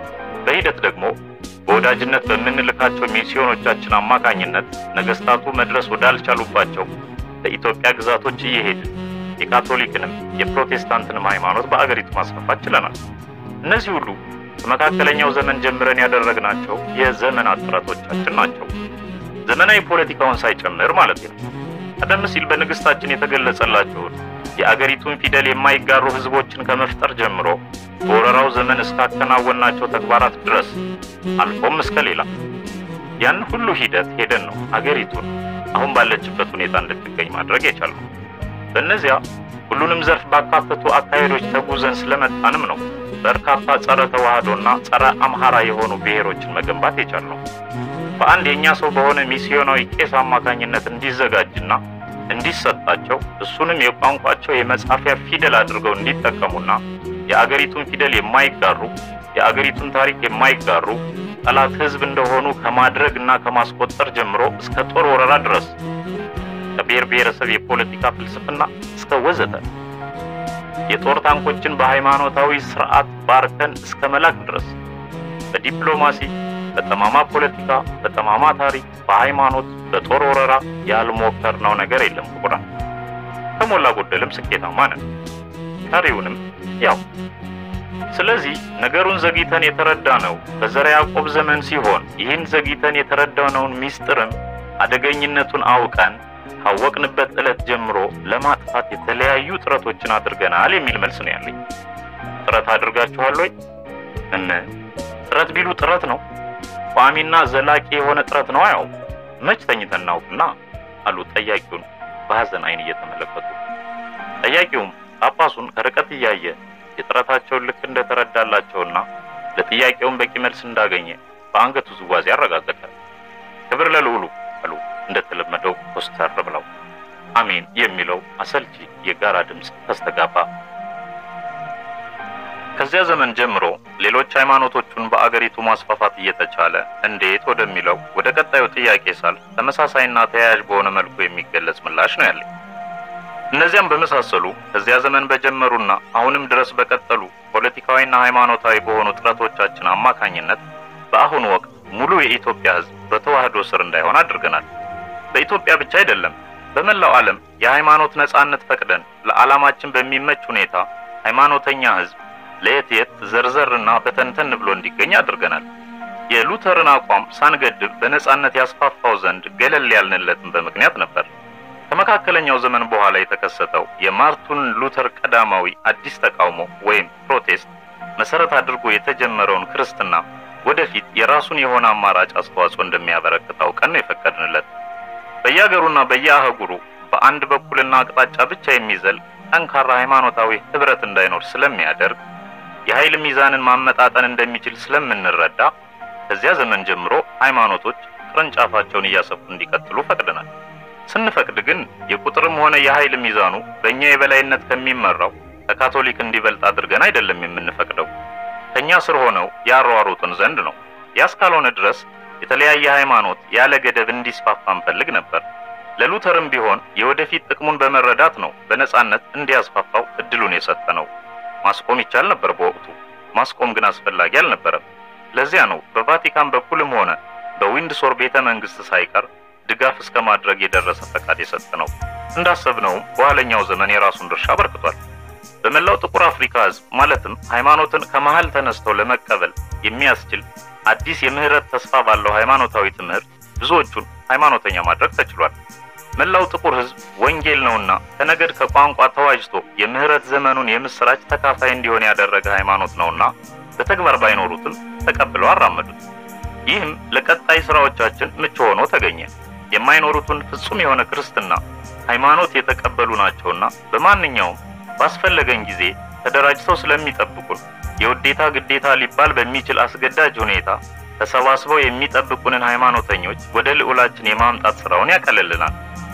በሂደት ደግሞ በወዳጅነት በምንልካቸው ሚስዮኖቻችን አማካኝነት ነገስታቱ መድረስ ወዳልቻሉባቸው በኢትዮጵያ ግዛቶች እየሄድን የካቶሊክንም የፕሮቴስታንትንም ሃይማኖት በአገሪቱ ማስፋፋት ችለናል። እነዚህ ሁሉ ከመካከለኛው ዘመን ጀምረን ያደረግናቸው የዘመናት ጥረቶቻችን ናቸው። ዘመናዊ ፖለቲካውን ሳይጨምር ማለት ነው። ቀደም ሲል በንግስታችን የተገለጸላቸውን የአገሪቱን ፊደል የማይጋሩ ህዝቦችን ከመፍጠር ጀምሮ በወረራው ዘመን እስካከናወናቸው ተግባራት ድረስ አልፎም እስከ ሌላ ያን ሁሉ ሂደት ሄደን ነው አገሪቱን አሁን ባለችበት ሁኔታ እንድትገኝ ማድረግ የቻልነው። በእነዚያ ሁሉንም ዘርፍ ባካተቱ አካሄዶች ተጉዘን ስለመጣንም ነው በርካታ ጸረ ተዋህዶና ጸረ አምሃራ የሆኑ ብሔሮችን መገንባት የቻልነው። በአንድ የእኛ ሰው በሆነ ሚስዮናዊ ቄስ አማካኝነት እንዲዘጋጅና እንዲሰጣቸው እሱንም የቋንቋቸው የመጻፊያ ፊደል አድርገው እንዲጠቀሙና የአገሪቱን ፊደል የማይጋሩ የአገሪቱን ታሪክ የማይጋሩ ጠላት ህዝብ እንደሆኑ ከማድረግ እና ከማስቆጠር ጀምሮ እስከ ጦር ወረራ ድረስ ከብሔር ብሔረሰብ የፖለቲካ ፍልስፍና እስከ ወዘተ የጦር ታንኮችን በሃይማኖታዊ ስርዓት ባርከን እስከ መላክ ድረስ በዲፕሎማሲ፣ በጠማማ ፖለቲካ፣ በጠማማ ታሪክ፣ በሃይማኖት፣ በጦር ወረራ ያልሞከርነው ነገር የለም። ቁራን ከሞላ ጎደልም ስኬታማ ነን። ቀሪውንም ያው። ስለዚህ ነገሩን ዘግይተን የተረዳነው በዘረ ያዕቆብ ዘመን ሲሆን ይህን ዘግይተን የተረዳነውን ሚስጥርም አደገኝነቱን አውቀን ካወቅንበት ዕለት ጀምሮ ለማጥፋት የተለያዩ ጥረቶችን አድርገናል የሚል መልስ ነው ያለኝ። ጥረት አድርጋችኋል ወይ? ምን ጥረት ቢሉ ጥረት ነው። ቋሚና ዘላቂ የሆነ ጥረት ነው። ያው መች ተኝተን እናውቅና አሉ ጠያቂውን በሐዘን አይን እየተመለከቱ። ጠያቂውም ጳጳሱን ከርቀት እያየ የጥረታቸውን ልክ እንደተረዳላቸውና ለጥያቄውን በቂ መልስ እንዳገኘ በአንገቱ ዝዋዜ አረጋገጠ። ክብር ለልዑሉ አሉ እንደተለመደው ኮስተር ብለው። አሜን የሚለው አሰልቺ የጋራ ድምፅ ተስተጋባ። ከዚያ ዘመን ጀምሮ ሌሎች ሃይማኖቶቹን በአገሪቱ ማስፋፋት እየተቻለ እንዴት ወደሚለው ወደ ቀጣዩ ጥያቄ ሳልፍ ተመሳሳይና ተያያዥ በሆነ መልኩ የሚገለጽ ምላሽ ነው ያለኝ። እነዚያም በመሳሰሉ ከዚያ ዘመን በጀመሩና አሁንም ድረስ በቀጠሉ ፖለቲካዊና ሃይማኖታዊ በሆኑ ጥረቶቻችን አማካኝነት በአሁኑ ወቅት ሙሉ የኢትዮጵያ ሕዝብ በተዋህዶ ስር እንዳይሆን አድርገናል። በኢትዮጵያ ብቻ አይደለም፣ በመላው ዓለም የሃይማኖት ነጻነት ፈቅደን ለዓላማችን በሚመች ሁኔታ ሃይማኖተኛ ሕዝብ ለየት የት ዘርዘርና በተንተን ብሎ እንዲገኝ አድርገናል። የሉተርን አቋም ሳንገድብ በነጻነት ያስፋፋው ዘንድ ገለል ያልንለትን በምክንያት ነበር። ከመካከለኛው ዘመን በኋላ የተከሰተው የማርቱን ሉተር ቀዳማዊ አዲስ ተቃውሞ ወይም ፕሮቴስት መሰረት አድርጎ የተጀመረውን ክርስትና ወደፊት የራሱን የሆነ አማራጭ አስተዋጽኦ እንደሚያበረክት አውቀን ነው የፈቀድንለት። በየአገሩና በየአህጉሩ በአንድ በኩልና አቅጣጫ ብቻ የሚዘል ጠንካራ ሃይማኖታዊ ህብረት እንዳይኖር ስለሚያደርግ የኃይል ሚዛንን ማመጣጠን እንደሚችል ስለምንረዳ ከዚያ ዘመን ጀምሮ ሃይማኖቶች ቅርንጫፋቸውን እያሰፉ እንዲቀጥሉ ፈቅደናል። ስንፈቅድ ግን የቁጥርም ሆነ የኃይል ሚዛኑ በእኛ የበላይነት ከሚመራው ከካቶሊክ እንዲበልጥ አድርገን አይደለም የምንፈቅደው ከእኛ ስር ሆነው ያሯሩጡን ዘንድ ነው። ያስካልሆነ ድረስ የተለያየ ሃይማኖት ያለ ገደብ እንዲስፋፋ እንፈልግ ነበር። ለሉተርም ቢሆን የወደፊት ጥቅሙን በመረዳት ነው በነጻነት እንዲያስፋፋው እድሉን የሰጠ ነው። ማስቆም ይቻል ነበር በወቅቱ፣ ማስቆም ግን አስፈላጊ አልነበረም። ለዚያ ነው በቫቲካን በኩልም ሆነ በዊንድሶር ቤተ መንግስት ሳይቀር ድጋፍ እስከ ማድረግ የደረሰ ፈቃድ የሰጠ ነው። እንዳሰብነውም በኋለኛው ዘመን የራሱን ድርሻ አበርክቷል። በመላው ጥቁር አፍሪካ ህዝብ ማለትም ሃይማኖትን ከመሃል ተነስተው ለመቀበል የሚያስችል አዲስ የምህረት ተስፋ ባለው ሃይማኖታዊ ትምህርት ብዙዎቹን ሃይማኖተኛ ማድረግ ተችሏል። መላው ጥቁር ህዝብ ወንጌል ነውና ከነገድ ከቋንቋ ተዋጅቶ የምህረት ዘመኑን የምስራች ተካፋይ እንዲሆን ያደረገ ሃይማኖት ነውና በተግባር ባይኖሩትም ተቀብለው አራመዱት። ይህም ለቀጣይ ስራዎቻችን ምቹ ሆኖ ተገኘ። የማይኖሩትን ፍጹም የሆነ ክርስትና ሃይማኖት የተቀበሉ ናቸውና በማንኛውም ባስፈለገን ጊዜ ተደራጅተው ስለሚጠብቁን የውዴታ ግዴታ ሊባል በሚችል አስገዳጅ ሁኔታ ተሰባስበው የሚጠብቁንን ሃይማኖተኞች ወደ ልዑላችን የማምጣት ስራውን ያቀልልናል።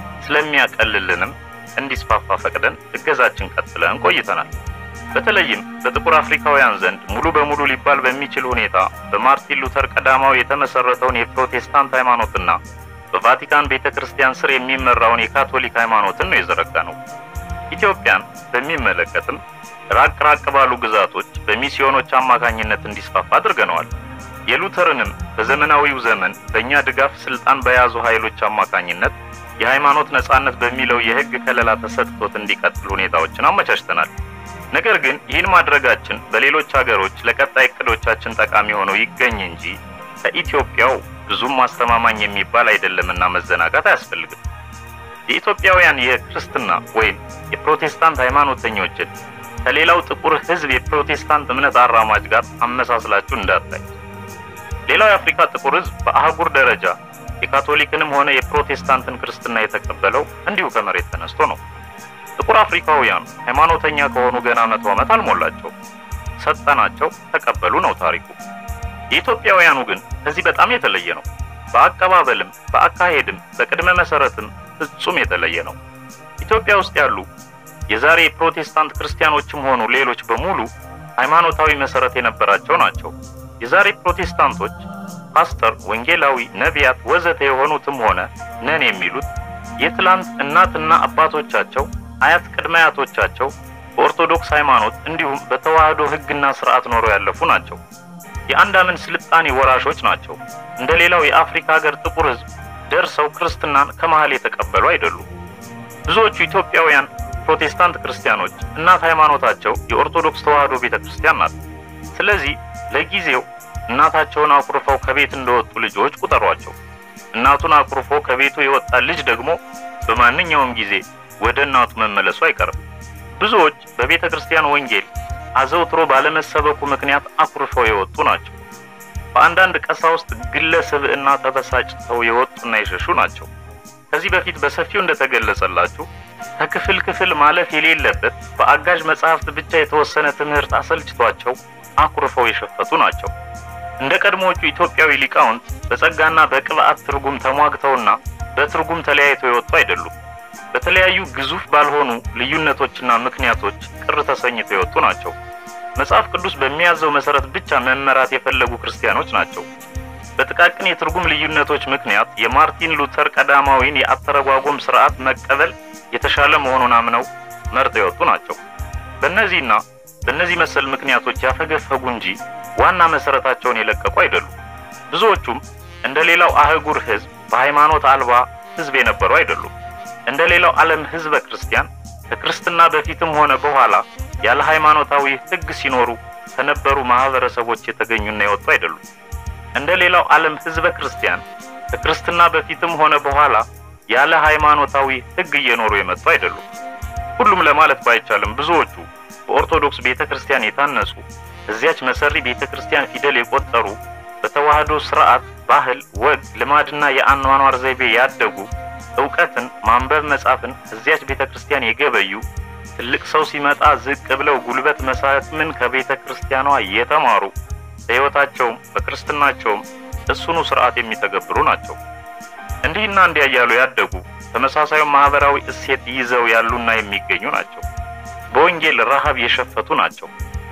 ስለሚያቀልልንም እንዲስፋፋ ፈቅደን እገዛችን ቀጥለን ቆይተናል። በተለይም በጥቁር አፍሪካውያን ዘንድ ሙሉ በሙሉ ሊባል በሚችል ሁኔታ በማርቲን ሉተር ቀዳማዊ የተመሰረተውን የፕሮቴስታንት ሃይማኖትና በቫቲካን ቤተ ክርስቲያን ስር የሚመራውን የካቶሊክ ሃይማኖትን ነው የዘረጋ ነው። ኢትዮጵያን በሚመለከትም ራቅ ራቅ ባሉ ግዛቶች በሚስዮኖች አማካኝነት እንዲስፋፋ አድርገነዋል። የሉተርንም በዘመናዊው ዘመን በእኛ ድጋፍ ስልጣን በያዙ ኃይሎች አማካኝነት የሃይማኖት ነጻነት በሚለው የሕግ ከለላ ተሰጥቶት እንዲቀጥል ሁኔታዎችን አመቻችተናል። ነገር ግን ይህን ማድረጋችን በሌሎች ሀገሮች ለቀጣይ እቅዶቻችን ጠቃሚ ሆኖ ይገኝ እንጂ ከኢትዮጵያው ብዙም ማስተማማኝ የሚባል አይደለምና መዘናጋት አያስፈልግም። የኢትዮጵያውያን የክርስትና ወይም የፕሮቴስታንት ሃይማኖተኞችን ከሌላው ጥቁር ሕዝብ የፕሮቴስታንት እምነት አራማጅ ጋር አመሳስላችሁ እንዳታይ። ሌላው የአፍሪካ ጥቁር ሕዝብ በአህጉር ደረጃ የካቶሊክንም ሆነ የፕሮቴስታንትን ክርስትና የተቀበለው እንዲሁ ከመሬት ተነስቶ ነው። ጥቁር አፍሪካውያኑ ሃይማኖተኛ ከሆኑ ገና መቶ ዓመት አልሞላቸው። ሰጠናቸው፣ ተቀበሉ ነው ታሪኩ። የኢትዮጵያውያኑ ግን ከዚህ በጣም የተለየ ነው። በአቀባበልም በአካሄድም በቅድመ መሰረትም ፍጹም የተለየ ነው። ኢትዮጵያ ውስጥ ያሉ የዛሬ የፕሮቴስታንት ክርስቲያኖችም ሆኑ ሌሎች በሙሉ ሃይማኖታዊ መሰረት የነበራቸው ናቸው። የዛሬ ፕሮቴስታንቶች ፓስተር፣ ወንጌላዊ፣ ነቢያት ወዘተ የሆኑትም ሆነ ነን የሚሉት የትላንት እናትና አባቶቻቸው አያት ቅድመ አያቶቻቸው በኦርቶዶክስ ሃይማኖት እንዲሁም በተዋህዶ ሕግና ስርዓት ኖረው ያለፉ ናቸው። የአንድ አምን ስልጣኔ ወራሾች ናቸው። እንደ ሌላው የአፍሪካ ሀገር ጥቁር ሕዝብ ደርሰው ክርስትናን ከመሃል የተቀበሉ አይደሉም። ብዙዎቹ ኢትዮጵያውያን ፕሮቴስታንት ክርስቲያኖች እናት ሃይማኖታቸው የኦርቶዶክስ ተዋህዶ ቤተ ክርስቲያን ናት። ስለዚህ ለጊዜው እናታቸውን አኩርፈው ከቤት እንደወጡ ልጆች ቁጠሯቸው። እናቱን አኩርፎ ከቤቱ የወጣ ልጅ ደግሞ በማንኛውም ጊዜ ወደ እናቱ መመለሱ አይቀርም። ብዙዎች በቤተ ክርስቲያን ወንጌል አዘውትሮ ባለመሰበኩ ምክንያት አኩርፈው የወጡ ናቸው። በአንዳንድ ቀሳውስት ግለ ስብዕና ተበሳጭተው የወጡና የሸሹ ናቸው። ከዚህ በፊት በሰፊው እንደተገለጸላችሁ ከክፍል ክፍል ማለፍ የሌለበት በአጋዥ መጽሐፍት ብቻ የተወሰነ ትምህርት አሰልችቷቸው አኩርፈው የሸፈቱ ናቸው። እንደ ቀድሞዎቹ ኢትዮጵያዊ ሊቃውንት በጸጋና በቅብዓት ትርጉም ተሟግተውና በትርጉም ተለያይተው የወጡ አይደሉም። በተለያዩ ግዙፍ ባልሆኑ ልዩነቶችና ምክንያቶች ቅር ተሰኝተው የወጡ ናቸው። መጽሐፍ ቅዱስ በሚያዘው መሰረት ብቻ መመራት የፈለጉ ክርስቲያኖች ናቸው። በጥቃቅን የትርጉም ልዩነቶች ምክንያት የማርቲን ሉተር ቀዳማዊን የአተረጓጎም ስርዓት መቀበል የተሻለ መሆኑን አምነው መርጠው የወጡ ናቸው። በእነዚህና በእነዚህ መሰል ምክንያቶች ያፈገፈጉ እንጂ ዋና መሰረታቸውን የለቀቁ አይደሉም። ብዙዎቹም እንደ ሌላው አህጉር ሕዝብ በሃይማኖት አልባ ሕዝብ የነበሩ አይደሉም። እንደ ሌላው ዓለም ሕዝበ ክርስቲያን ከክርስትና በፊትም ሆነ በኋላ ያለ ሃይማኖታዊ ሕግ ሲኖሩ ከነበሩ ማህበረሰቦች የተገኙና የወጡ አይደሉም። እንደ ሌላው ዓለም ሕዝበ ክርስቲያን ከክርስትና በፊትም ሆነ በኋላ ያለ ሃይማኖታዊ ሕግ እየኖሩ የመጡ አይደሉም። ሁሉም ለማለት ባይቻልም ብዙዎቹ በኦርቶዶክስ ቤተ ክርስቲያን የታነጹ እዚያች መሰሪ ቤተ ክርስቲያን ፊደል የቆጠሩ በተዋህዶ ስርዓት፣ ባህል፣ ወግ፣ ልማድና የአኗኗር ዘይቤ ያደጉ እውቀትን ማንበብ መጻፍን እዚያች ቤተ ክርስቲያን የገበዩ ትልቅ ሰው ሲመጣ ዝቅ ብለው ጉልበት መሳምን ከቤተ ክርስቲያኗ የተማሩ በሕይወታቸውም በክርስትናቸውም እሱኑ ስርዓት የሚተገብሩ ናቸው። እንዲህና እንዲያ እያሉ ያደጉ ተመሳሳዩ ማህበራዊ እሴት ይዘው ያሉና የሚገኙ ናቸው። በወንጌል ረሃብ የሸፈቱ ናቸው።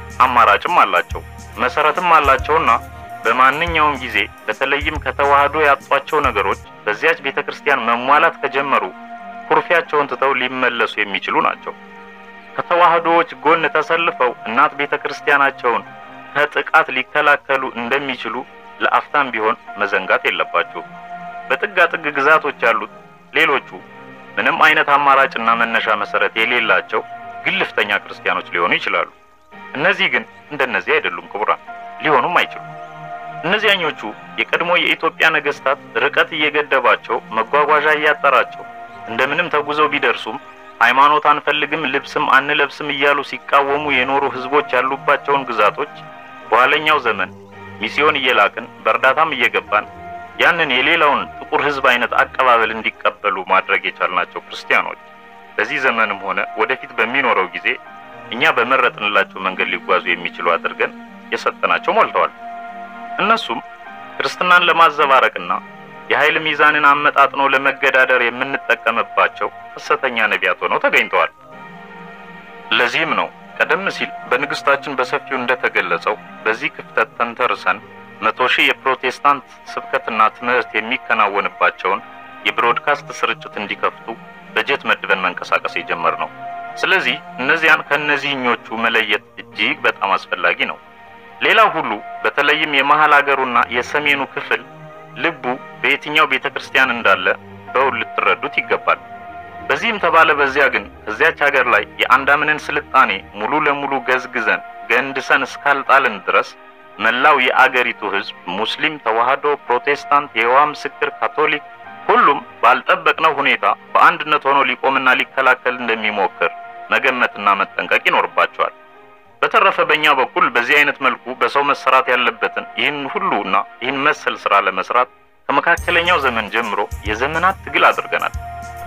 አማራጭም አላቸው፣ መሰረትም አላቸውና በማንኛውም ጊዜ በተለይም ከተዋህዶ ያጧቸው ነገሮች በዚያች ቤተ ክርስቲያን መሟላት ከጀመሩ ኩርፊያቸውን ትተው ሊመለሱ የሚችሉ ናቸው። ከተዋህዶዎች ጎን ተሰልፈው እናት ቤተ ክርስቲያናቸውን ከጥቃት ሊከላከሉ እንደሚችሉ ለአፍታም ቢሆን መዘንጋት የለባቸውም። በጥጋ ጥግ ግዛቶች ያሉት ሌሎቹ ምንም አይነት አማራጭና መነሻ መሰረት የሌላቸው ግልፍተኛ ክርስቲያኖች ሊሆኑ ይችላሉ። እነዚህ ግን እንደነዚህ አይደሉም፣ ክቡራን ሊሆኑም አይችሉም። እነዚያኞቹ የቀድሞ የኢትዮጵያ ነገስታት ርቀት እየገደባቸው መጓጓዣ እያጠራቸው እንደምንም ተጉዘው ቢደርሱም ሃይማኖት አንፈልግም፣ ልብስም አንለብስም እያሉ ሲቃወሙ የኖሩ ህዝቦች ያሉባቸውን ግዛቶች በኋለኛው ዘመን ሚስዮን እየላክን በእርዳታም እየገባን ያንን የሌላውን ጥቁር ህዝብ አይነት አቀባበል እንዲቀበሉ ማድረግ የቻልናቸው ክርስቲያኖች በዚህ ዘመንም ሆነ ወደፊት በሚኖረው ጊዜ እኛ በመረጥንላቸው መንገድ ሊጓዙ የሚችሉ አድርገን የሰጠናቸው ሞልተዋል። እነሱም ክርስትናን ለማዘባረቅና የኃይል ሚዛንን አመጣጥኖ ለመገዳደር የምንጠቀምባቸው ሐሰተኛ ነቢያት ሆነው ተገኝተዋል። ለዚህም ነው ቀደም ሲል በንግስታችን በሰፊው እንደተገለጸው በዚህ ክፍተት ተንተርሰን መቶ ሺህ የፕሮቴስታንት ስብከትና ትምህርት የሚከናወንባቸውን የብሮድካስት ስርጭት እንዲከፍቱ በጀት መድበን መንቀሳቀስ የጀመርነው። ስለዚህ እነዚያን ከእነዚህኞቹ መለየት እጅግ በጣም አስፈላጊ ነው። ሌላው ሁሉ በተለይም የመሃል አገሩና የሰሜኑ ክፍል ልቡ በየትኛው ቤተ ክርስቲያን እንዳለ በውል ልትረዱት ይገባል። በዚህም ተባለ በዚያ ግን እዚያች ሀገር ላይ የአንዳምንን ስልጣኔ ሙሉ ለሙሉ ገዝግዘን ገንድሰን እስካልጣልን ድረስ መላው የአገሪቱ ሕዝብ ሙስሊም፣ ተዋህዶ፣ ፕሮቴስታንት፣ የይሖዋ ምስክር፣ ካቶሊክ ሁሉም ባልጠበቅነው ሁኔታ በአንድነት ሆኖ ሊቆምና ሊከላከል እንደሚሞክር መገመትና መጠንቀቅ ይኖርባቸዋል። በተረፈ በእኛ በኩል በዚህ አይነት መልኩ በሰው መሰራት ያለበትን ይህን ሁሉና ይህን መሰል ስራ ለመስራት ከመካከለኛው ዘመን ጀምሮ የዘመናት ትግል አድርገናል።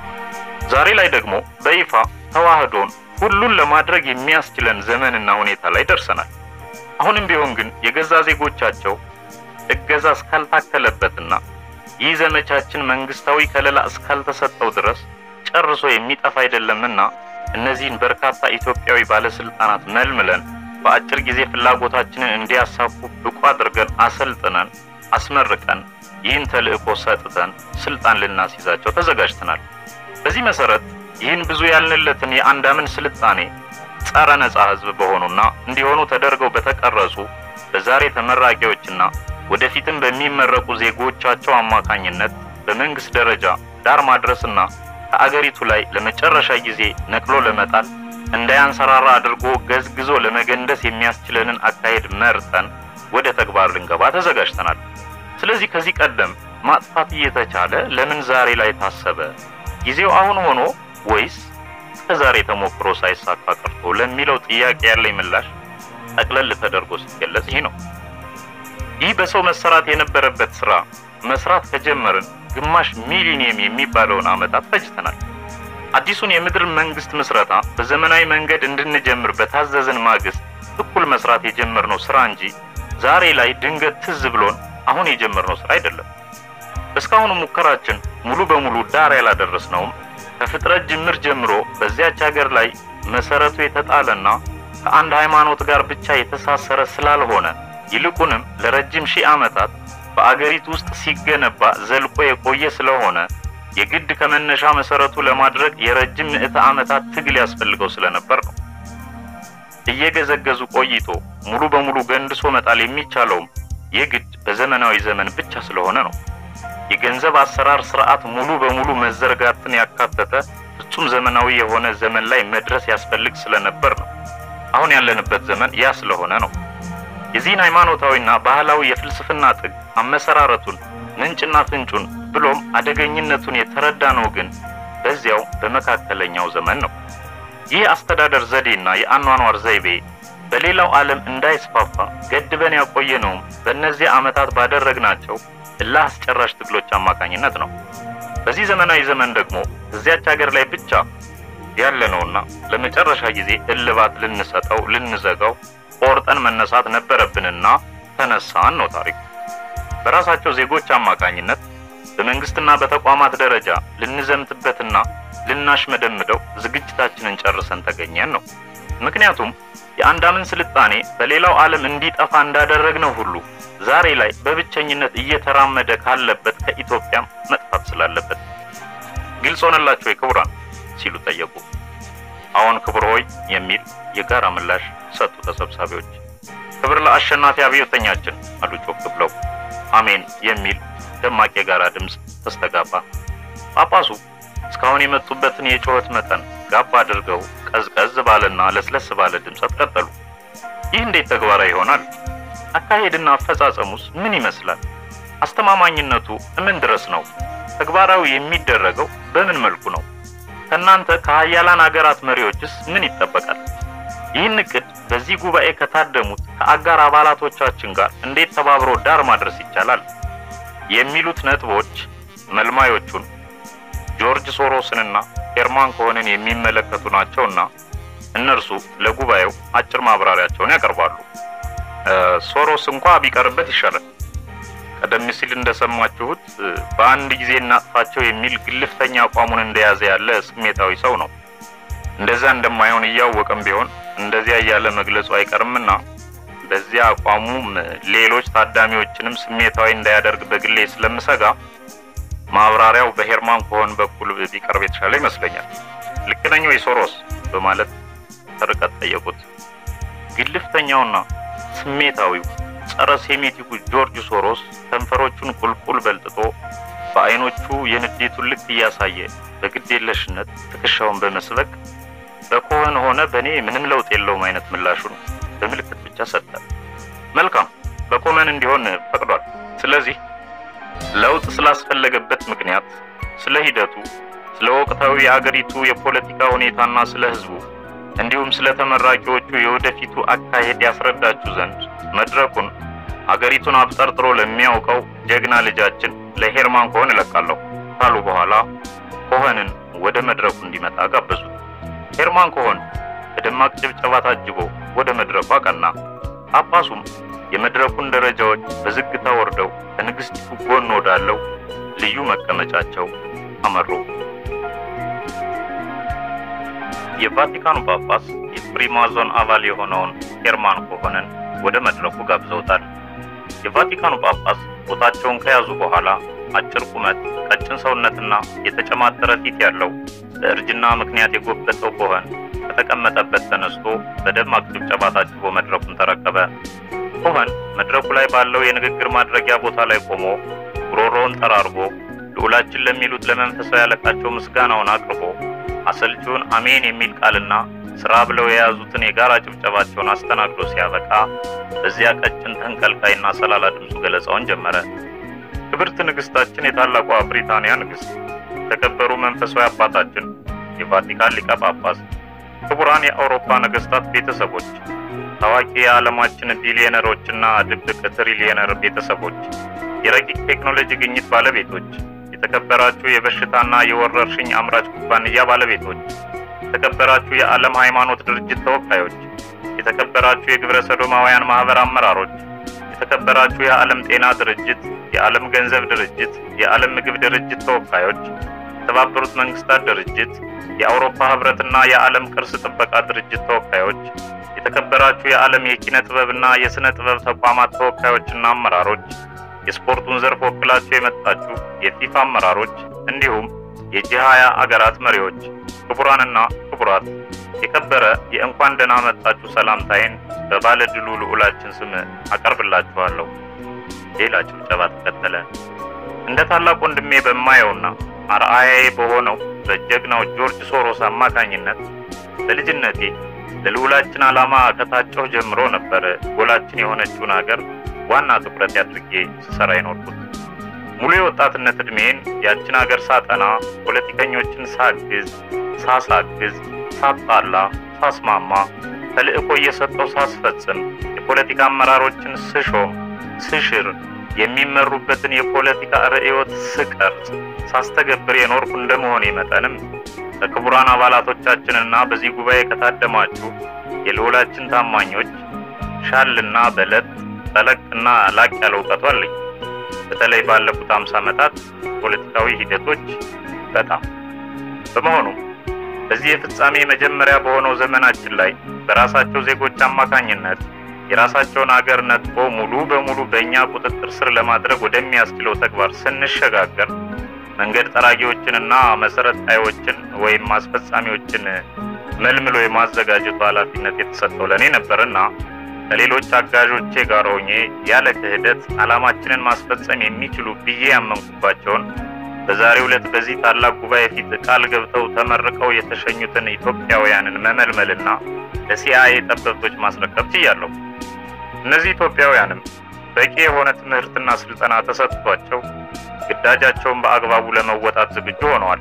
ዛሬ ላይ ደግሞ በይፋ ተዋህዶን ሁሉን ለማድረግ የሚያስችለን ዘመንና ሁኔታ ላይ ደርሰናል። አሁንም ቢሆን ግን የገዛ ዜጎቻቸው እገዛ እስካልታከለበትና ይህ ዘመቻችን መንግስታዊ ከለላ እስካልተሰጠው ድረስ ጨርሶ የሚጠፋ አይደለምና እነዚህን በርካታ ኢትዮጵያዊ ባለስልጣናት መልምለን በአጭር ጊዜ ፍላጎታችንን እንዲያሳኩ ብቁ አድርገን አሰልጥነን አስመርቀን ይህን ተልእኮ ሰጥተን ስልጣን ልናስይዛቸው ተዘጋጅተናል። በዚህ መሰረት ይህን ብዙ ያልንለትን የአንዳምን ስልጣኔ ጸረ ነጻ ህዝብ በሆኑና እንዲሆኑ ተደርገው በተቀረጹ በዛሬ ተመራቂዎችና ወደፊትም በሚመረቁ ዜጎቻቸው አማካኝነት በመንግስት ደረጃ ዳር ማድረስና ከአገሪቱ ላይ ለመጨረሻ ጊዜ ነቅሎ ለመጣል እንዳያንሰራራ አድርጎ ገዝግዞ ለመገንደስ የሚያስችለንን አካሄድ መርጠን ወደ ተግባር ልንገባ ተዘጋጅተናል። ስለዚህ ከዚህ ቀደም ማጥፋት እየተቻለ ለምን ዛሬ ላይ ታሰበ? ጊዜው አሁን ሆኖ ወይስ ከዛሬ ተሞክሮ ሳይሳካ ቀርቶ ለሚለው ጥያቄ ያለኝ ምላሽ ጠቅለል ተደርጎ ሲገለጽ ይህ ነው። ይህ በሰው መሰራት የነበረበት ስራ መስራት ከጀመርን ግማሽ ሚሊኒየም የሚባለውን ዓመታት ፈጅተናል። አዲሱን የምድር መንግስት ምስረታ በዘመናዊ መንገድ እንድንጀምር በታዘዝን ማግስት እኩል መስራት የጀመርነው ስራ እንጂ ዛሬ ላይ ድንገት ትዝ ብሎን አሁን የጀመርነው ስራ አይደለም። እስካሁኑ ሙከራችን ሙሉ በሙሉ ዳር ያላደረስነውም ከፍጥረት ጅምር ጀምሮ በዚያች ሀገር ላይ መሰረቱ የተጣለና ከአንድ ሃይማኖት ጋር ብቻ የተሳሰረ ስላልሆነ ይልቁንም ለረጅም ሺህ ዓመታት በአገሪቱ ውስጥ ሲገነባ ዘልቆ የቆየ ስለሆነ የግድ ከመነሻ መሰረቱ ለማድረግ የረጅም ምዕተ ዓመታት ትግል ያስፈልገው ስለነበር ነው። እየገዘገዙ ቆይቶ ሙሉ በሙሉ ገንድሶ መጣል የሚቻለውም የግድ በዘመናዊ ዘመን ብቻ ስለሆነ ነው። የገንዘብ አሰራር ስርዓት ሙሉ በሙሉ መዘርጋትን ያካተተ ፍጹም ዘመናዊ የሆነ ዘመን ላይ መድረስ ያስፈልግ ስለነበር ነው። አሁን ያለንበት ዘመን ያ ስለሆነ ነው። የዚህን ሃይማኖታዊና ባህላዊ የፍልስፍና ጥግ አመሰራረቱን፣ ምንጭና ፍንጩን ብሎም አደገኝነቱን የተረዳ ነው ግን በዚያው በመካከለኛው ዘመን ነው። ይህ አስተዳደር ዘዴና የአኗኗር ዘይቤ በሌላው ዓለም እንዳይስፋፋ ገድበን ያቆየነውም በእነዚህ ዓመታት ባደረግናቸው እልህ አስጨራሽ ትግሎች አማካኝነት ነው። በዚህ ዘመናዊ ዘመን ደግሞ እዚያች ሀገር ላይ ብቻ ያለነውና ለመጨረሻ ጊዜ እልባት ልንሰጠው ልንዘጋው ቆርጠን መነሳት ነበረብንና ተነሳን ነው ታሪኩ። በራሳቸው ዜጎች አማካኝነት በመንግስትና በተቋማት ደረጃ ልንዘምትበትና ልናሽመደምደው ዝግጅታችንን ጨርሰን ተገኘን ነው። ምክንያቱም የአንዳምን ስልጣኔ በሌላው ዓለም እንዲጠፋ እንዳደረግነው ሁሉ ዛሬ ላይ በብቸኝነት እየተራመደ ካለበት ከኢትዮጵያም መጥፋት ስላለበት ግልጽ ሆነላቸው የክቡራን ሲሉ ጠየቁ። አዎን ክቡር ሆይ የሚል የጋራ ምላሽ ሰጡ ተሰብሳቢዎች። ክብር ለአሸናፊ አብዮተኛችን አሉ ጮክ ብለው። አሜን የሚል ደማቅ የጋራ ድምፅ ተስተጋባ። ጳጳሱ እስካሁን የመጡበትን የጩኸት መጠን ጋባ አድርገው ቀዝቀዝ ባለና ለስለስ ባለ ድምፀት ቀጠሉ። ይህ እንዴት ተግባራዊ ይሆናል? አካሄድና አፈጻጸሙስ ምን ይመስላል? አስተማማኝነቱ ምን ድረስ ነው? ተግባራዊ የሚደረገው በምን መልኩ ነው? ከእናንተ ከሀያላን አገራት መሪዎችስ ምን ይጠበቃል? ይህን እቅድ በዚህ ጉባኤ ከታደሙት ከአጋር አባላቶቻችን ጋር እንዴት ተባብሮ ዳር ማድረስ ይቻላል? የሚሉት ነጥቦች መልማዮቹን ጆርጅ ሶሮስንና ሄርማን ኮሄንን የሚመለከቱ ናቸውና እነርሱ ለጉባኤው አጭር ማብራሪያቸውን ያቀርባሉ። ሶሮስ እንኳ ቢቀርበት ይሻላል። ቀደም ሲል እንደሰማችሁት በአንድ ጊዜ እናጥፋቸው የሚል ግልፍተኛ አቋሙን እንደያዘ ያለ ስሜታዊ ሰው ነው። እንደዛ እንደማይሆን እያወቀም ቢሆን እንደዚያ እያለ መግለጹ አይቀርምና በዚያ አቋሙም ሌሎች ታዳሚዎችንም ስሜታዊ እንዳያደርግ በግሌ ስለምሰጋ ማብራሪያው በሄርማን ኮሄን በኩል ቢቀርብ የተሻለ ይመስለኛል። ልክ ነኝ ወይ ሶሮስ? በማለት ርቀት ጠየቁት። ግልፍተኛውና ስሜታዊው ጸረ ሴሜቲኩ ጆርጅ ሶሮስ ከንፈሮቹን ቁልቁል በልጥጦ በአይኖቹ የንዴቱን ልክ እያሳየ በግዴለሽነት ትከሻውን በመስበቅ በኮሄን ሆነ በእኔ ምንም ለውጥ የለውም አይነት ምላሹን በምልክት ብቻ ሰጠ። መልካም በኮሄን እንዲሆን ፈቅዷል። ስለዚህ ለውጥ ስላስፈለገበት ምክንያት፣ ስለ ሂደቱ፣ ስለ ወቅታዊ የአገሪቱ የፖለቲካ ሁኔታና ስለ ሕዝቡ እንዲሁም ስለ ተመራቂዎቹ የወደፊቱ አካሄድ ያስረዳችሁ ዘንድ መድረኩን አገሪቱን አብጠርጥሮ ለሚያውቀው ጀግና ልጃችን ለሄርማን ኮሄን እለቃለሁ ካሉ በኋላ ኮሄንን ወደ መድረኩ እንዲመጣ ጋበዙት። ሄርማን ኮሄን በደማቅ ጭብጨባ ታጅቦ ወደ መድረኩ አቀና። ጳጳሱም የመድረኩን ደረጃዎች በዝግታ ወርደው ከንግሥቲቱ ጎን ወዳለው ልዩ መቀመጫቸው አመሩ። የቫቲካኑ ጳጳስ የፍሪማዞን አባል የሆነውን ሄርማን ኮሄንን ወደ መድረኩ ጋብዘውታል። የቫቲካኑ ጳጳስ ቦታቸውን ከያዙ በኋላ አጭር ቁመት፣ ቀጭን ሰውነትና የተጨማተረ ፊት ያለው በእርጅና ምክንያት የጎበጠው ኮሄን ከተቀመጠበት ተነስቶ በደማቅ ጭብጨባ ታጅቦ መድረኩን ተረከበ። ኮሄን መድረኩ ላይ ባለው የንግግር ማድረጊያ ቦታ ላይ ቆሞ ጉሮሮውን ጠራርጎ ልዑላችን ለሚሉት ለመንፈሳዊ አለቃቸው ምስጋናውን አቅርቦ አሰልቺውን አሜን የሚል ቃልና ስራ ብለው የያዙትን የጋራ ጭብጨባቸውን አስተናግዶ ሲያበቃ በዚያ ቀጭን ተንቀልቃይና ሰላላ ድምፁ ገለጻውን ጀመረ። ክብርት ንግሥታችን የታላቋ ብሪታንያ ንግሥት፣ የተከበሩ መንፈሳዊ አባታችን የቫቲካን ሊቀ ጳጳስ፣ ክቡራን የአውሮፓ ነገሥታት ቤተሰቦች፣ ታዋቂ የዓለማችን ቢሊዮነሮችና ድብቅ ትሪሊየነር ቤተሰቦች፣ የረቂቅ ቴክኖሎጂ ግኝት ባለቤቶች፣ የተከበራችሁ የበሽታና የወረርሽኝ አምራች ኩባንያ ባለቤቶች፣ የተከበራችሁ የዓለም ሃይማኖት ድርጅት ተወካዮች፣ የተከበራችሁ የግብረ ሰዶማውያን ማህበር አመራሮች፣ የተከበራችሁ የዓለም ጤና ድርጅት፣ የዓለም ገንዘብ ድርጅት፣ የዓለም ምግብ ድርጅት ተወካዮች፣ የተባበሩት መንግስታት ድርጅት፣ የአውሮፓ ህብረትና የዓለም ቅርስ ጥበቃ ድርጅት ተወካዮች፣ የተከበራችሁ የዓለም የኪነ ጥበብና የሥነ ጥበብ ተቋማት ተወካዮችና አመራሮች፣ የስፖርቱን ዘርፍ ወክላችሁ የመጣችሁ የፊፋ አመራሮች እንዲሁም የጂ ሃያ አገራት መሪዎች ክቡራንና ክቡራት የከበረ የእንኳን ደህና መጣችሁ ሰላምታዬን በባለ ድሉ ልዑላችን ስም አቀርብላችኋለሁ። ሌላ ጭብጨባ ተከተለ። እንደ ታላቅ ወንድሜ በማየውና አርአያዬ በሆነው በጀግናው ጆርጅ ሶሮስ አማካኝነት በልጅነቴ ለልዑላችን ዓላማ ከታጨሁ ጀምሮ ነበር ጎላችን የሆነችውን ሀገር ዋና ትኩረት አድርጌ ስሰራ የኖርኩት። ሙሉ የወጣትነት ዕድሜን ያችን ሀገር ሳጠና፣ ፖለቲከኞችን ሳግዝ፣ ሳሳግዝ፣ ሳጣላ፣ ሳስማማ፣ ተልዕኮ እየሰጠው ሳስፈጽም፣ የፖለቲካ አመራሮችን ስሾም፣ ስሽር፣ የሚመሩበትን የፖለቲካ ርዕዮት ስቀርጽ፣ ሳስተገብር የኖርኩ እንደመሆኔ መጠንም ከክቡራን አባላቶቻችንና በዚህ ጉባኤ ከታደማችሁ የልዑላችን ታማኞች ሻልና በለጥ ጠለቅና ላቅ ያለ እውቀቱ አለኝ። በተለይ ባለፉት አምሳ ዓመታት ፖለቲካዊ ሂደቶች በጣም በመሆኑም በዚህ የፍጻሜ መጀመሪያ በሆነው ዘመናችን ላይ በራሳቸው ዜጎች አማካኝነት የራሳቸውን አገር ነጥቆ ሙሉ በሙሉ በእኛ ቁጥጥር ስር ለማድረግ ወደሚያስችለው ተግባር ስንሸጋገር መንገድ ጠራጊዎችንና መሰረት ጣዮችን ወይም አስፈጻሚዎችን መልምሎ የማዘጋጀቱ ኃላፊነት የተሰጠው ለእኔ ነበርና ከሌሎች አጋዦቼ ጋር ሆኜ ያለ ክህደት ዓላማችንን ማስፈጸም የሚችሉ ብዬ ያመንኩባቸውን በዛሬው ዕለት በዚህ ታላቅ ጉባኤ ፊት ቃል ገብተው ተመርቀው የተሸኙትን ኢትዮጵያውያንን መመልመልና ለሲአይኤ ጠበብቶች ማስረከብ ችያለሁ። እነዚህ ኢትዮጵያውያንም በቂ የሆነ ትምህርትና ስልጠና ተሰጥቷቸው ግዳጃቸውን በአግባቡ ለመወጣት ዝግጁ ሆነዋል።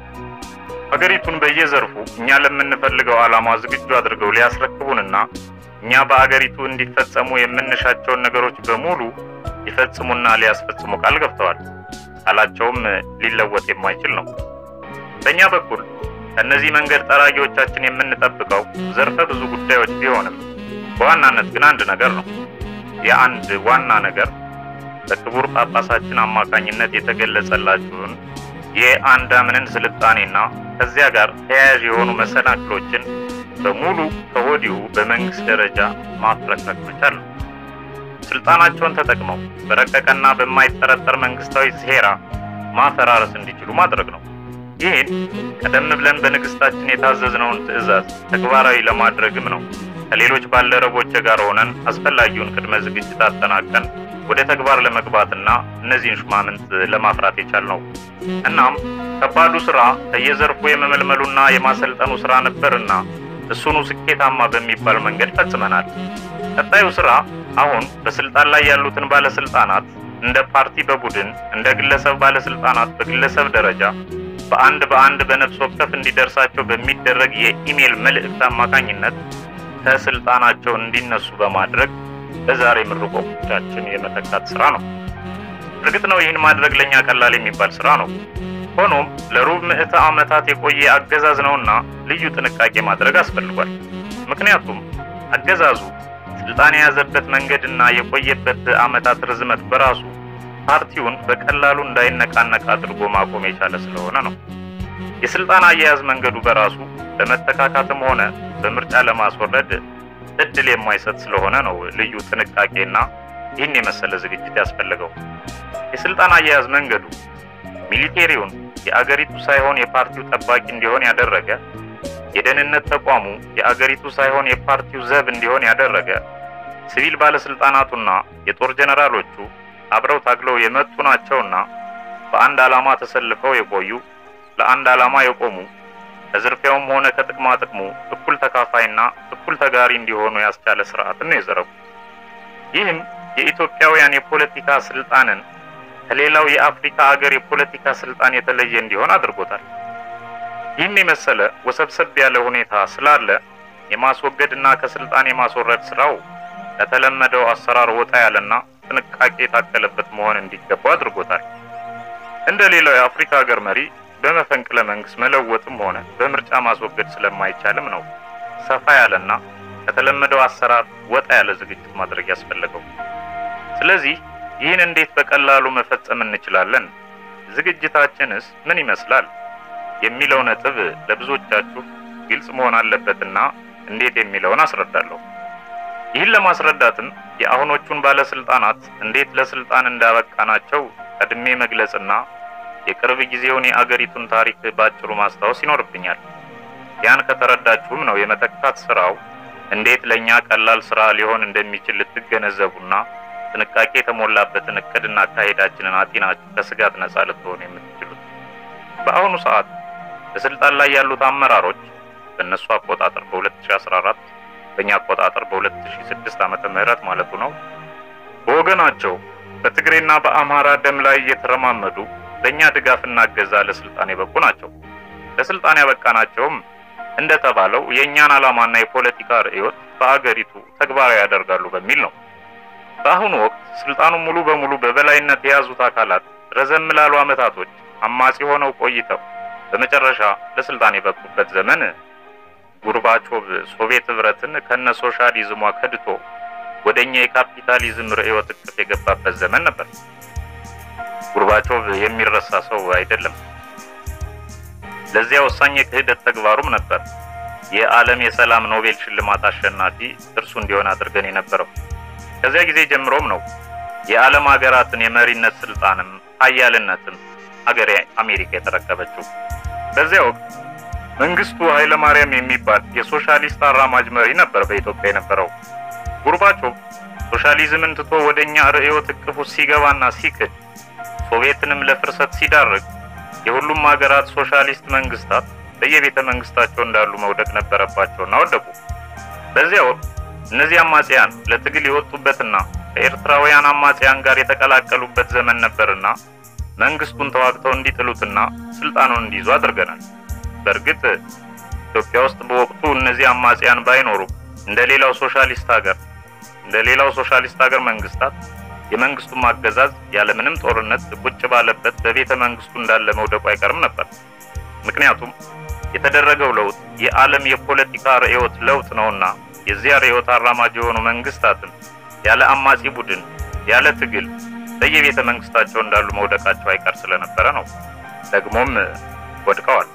ሀገሪቱን በየዘርፉ እኛ ለምንፈልገው ዓላማ ዝግጁ አድርገው ሊያስረክቡንና እኛ በአገሪቱ እንዲፈጸሙ የምንሻቸውን ነገሮች በሙሉ ሊፈጽሙና ሊያስፈጽሙ ቃል ገብተዋል። ቃላቸውም ሊለወጥ የማይችል ነው። በእኛ በኩል ከእነዚህ መንገድ ጠራጊዎቻችን የምንጠብቀው ዘርፈ ብዙ ጉዳዮች ቢሆንም በዋናነት ግን አንድ ነገር ነው። የአንድ ዋና ነገር በክቡር ጳጳሳችን አማካኝነት የተገለጸላችሁን የአንዳምንን ስልጣኔና ከዚያ ጋር ተያያዥ የሆኑ መሰናክሎችን በሙሉ ከወዲሁ በመንግስት ደረጃ ማፍረክረክ መቻል ነው። ስልጣናቸውን ተጠቅመው በረቀቀና በማይጠረጠር መንግስታዊ ሴራ ማፈራረስ እንዲችሉ ማድረግ ነው። ይህን ቀደም ብለን በንግስታችን የታዘዝነውን ትዕዛዝ ተግባራዊ ለማድረግም ነው ከሌሎች ባልደረቦች ጋር ሆነን አስፈላጊውን ቅድመ ዝግጅት አጠናቀን ወደ ተግባር ለመግባትና እነዚህን ሹማምንት ለማፍራት የቻልነው። እናም ከባዱ ስራ ከየዘርፉ የመመልመሉና የማሰልጠኑ ስራ ነበርና እሱኑ ስኬታማ በሚባል መንገድ ፈጽመናል። ቀጣዩ ስራ አሁን በስልጣን ላይ ያሉትን ባለስልጣናት እንደ ፓርቲ በቡድን እንደ ግለሰብ ባለስልጣናት በግለሰብ ደረጃ በአንድ በአንድ በነፍስ ወከፍ እንዲደርሳቸው በሚደረግ የኢሜል መልእክት አማካኝነት ከስልጣናቸው እንዲነሱ በማድረግ በዛሬ ምርቆቻችን የመተካት ስራ ነው። እርግጥ ነው ይህን ማድረግ ለእኛ ቀላል የሚባል ስራ ነው። ሆኖም ለሩብ ምዕተ ዓመታት የቆየ አገዛዝ ነውና ልዩ ጥንቃቄ ማድረግ አስፈልጓል። ምክንያቱም አገዛዙ ስልጣን የያዘበት መንገድና የቆየበት ዓመታት ርዝመት በራሱ ፓርቲውን በቀላሉ እንዳይነቃነቅ አድርጎ ማቆም የቻለ ስለሆነ ነው። የስልጣን አያያዝ መንገዱ በራሱ ለመተካካትም ሆነ በምርጫ ለማስወረድ እድል የማይሰጥ ስለሆነ ነው ልዩ ጥንቃቄና ይህን የመሰለ ዝግጅት ያስፈልገው። የስልጣን አያያዝ መንገዱ ሚሊቴሪውን የአገሪቱ ሳይሆን የፓርቲው ጠባቂ እንዲሆን ያደረገ፣ የደህንነት ተቋሙ የአገሪቱ ሳይሆን የፓርቲው ዘብ እንዲሆን ያደረገ፣ ሲቪል ባለስልጣናቱና የጦር ጀነራሎቹ አብረው ታግለው የመጡ ናቸውና በአንድ ዓላማ ተሰልፈው የቆዩ ለአንድ ዓላማ የቆሙ ከዝርፊያውም ሆነ ከጥቅማ ጥቅሙ እኩል ተካፋይና እኩል ተጋሪ እንዲሆኑ ያስቻለ ስርዓትን ነው የዘረጉ። ይህም የኢትዮጵያውያን የፖለቲካ ስልጣንን ከሌላው የአፍሪካ አገር የፖለቲካ ስልጣን የተለየ እንዲሆን አድርጎታል። ይህን የመሰለ ወሰብሰብ ያለ ሁኔታ ስላለ የማስወገድና ከስልጣን የማስወረድ ስራው ከተለመደው አሰራር ወጣ ያለና ጥንቃቄ የታከለበት መሆን እንዲገባው አድርጎታል። እንደ ሌላው የአፍሪካ ሀገር መሪ በመፈንቅለ መንግስት መለወጥም ሆነ በምርጫ ማስወገድ ስለማይቻልም ነው ሰፋ ያለና ከተለመደው አሰራር ወጣ ያለ ዝግጅት ማድረግ ያስፈለገው። ስለዚህ ይህን እንዴት በቀላሉ መፈጸም እንችላለን? ዝግጅታችንስ ምን ይመስላል? የሚለው ነጥብ ለብዙዎቻችሁ ግልጽ መሆን አለበትና እንዴት የሚለውን አስረዳለሁ። ይህን ለማስረዳትም የአሁኖቹን ባለስልጣናት እንዴት ለስልጣን እንዳበቃናቸው ቀድሜ መግለጽና የቅርብ ጊዜውን የአገሪቱን ታሪክ ባጭሩ ማስታወስ ይኖርብኛል። ያን ከተረዳችሁም ነው የመተካት ስራው እንዴት ለኛ ቀላል ስራ ሊሆን እንደሚችል ልትገነዘቡና ጥንቃቄ የተሞላበትን እቅድና አካሄዳችንን አጢናችሁ ከስጋት ነጻ ልትሆኑ የምትችሉት። በአሁኑ ሰዓት በስልጣን ላይ ያሉት አመራሮች በእነሱ አቆጣጠር በ2014 በእኛ አቆጣጠር በ2006 ዓመተ ምህረት ማለቱ ነው በወገናቸው በትግሬና በአማራ ደም ላይ እየተረማመዱ ለእኛ ድጋፍና እገዛ ለስልጣን የበቁ ናቸው። ለስልጣን ያበቃናቸውም እንደተባለው የእኛን ዓላማና የፖለቲካ ርዕዮት በአገሪቱ ተግባራዊ ያደርጋሉ በሚል ነው። በአሁኑ ወቅት ስልጣኑን ሙሉ በሙሉ በበላይነት የያዙት አካላት ረዘም ላሉ ዓመታቶች አማጺ ሆነው ቆይተው በመጨረሻ ለስልጣን የበቁበት ዘመን ጉርባቾቭ ሶቪየት ህብረትን ከነ ሶሻሊዝሟ ከድቶ ወደኛ የካፒታሊዝም ርዕዮት እቅፍ የገባበት ዘመን ነበር። ጉርባቾቭ የሚረሳ ሰው አይደለም። ለዚያ ወሳኝ የክህደት ተግባሩም ነበር የዓለም የሰላም ኖቤል ሽልማት አሸናፊ እርሱ እንዲሆን አድርገን የነበረው። ከዚያ ጊዜ ጀምሮም ነው የዓለም ሀገራትን የመሪነት ስልጣንም ሀያልነትም ሀገሬ አሜሪካ የተረከበችው። በዚያ ወቅት መንግስቱ ኃይለ ማርያም የሚባል የሶሻሊስት አራማጅ መሪ ነበር በኢትዮጵያ የነበረው። ጉርባቾቭ ሶሻሊዝምን ትቶ ወደኛ ርዕዮት እቅፉ ሲገባና ሲክድ ሶቪየትንም ለፍርሰት ሲዳርግ የሁሉም ሀገራት ሶሻሊስት መንግስታት በየቤተ መንግስታቸው እንዳሉ መውደቅ ነበረባቸውና ወደቁ። በዚያ ወቅት እነዚህ አማጽያን ለትግል የወጡበትና ከኤርትራውያን አማጽያን ጋር የተቀላቀሉበት ዘመን ነበርና መንግስቱን ተዋግተው እንዲጥሉትና ስልጣኑን እንዲይዙ አድርገናል። በእርግጥ ኢትዮጵያ ውስጥ በወቅቱ እነዚህ አማጽያን ባይኖሩ እንደ ሌላው ሶሻሊስት ሀገር እንደ ሌላው ሶሻሊስት ሀገር መንግስታት የመንግስቱን ማገዛዝ ያለምንም ጦርነት ቁጭ ባለበት በቤተ መንግስቱ እንዳለ መውደቁ አይቀርም ነበር። ምክንያቱም የተደረገው ለውጥ የዓለም የፖለቲካ ርዕዮት ለውጥ ነውና የዚያ ርዕዮት አራማጅ የሆኑ መንግስታትም ያለ አማጺ ቡድን ያለ ትግል በየቤተ መንግስታቸው እንዳሉ መውደቃቸው አይቀር ስለነበረ ነው። ደግሞም ወድቀዋል።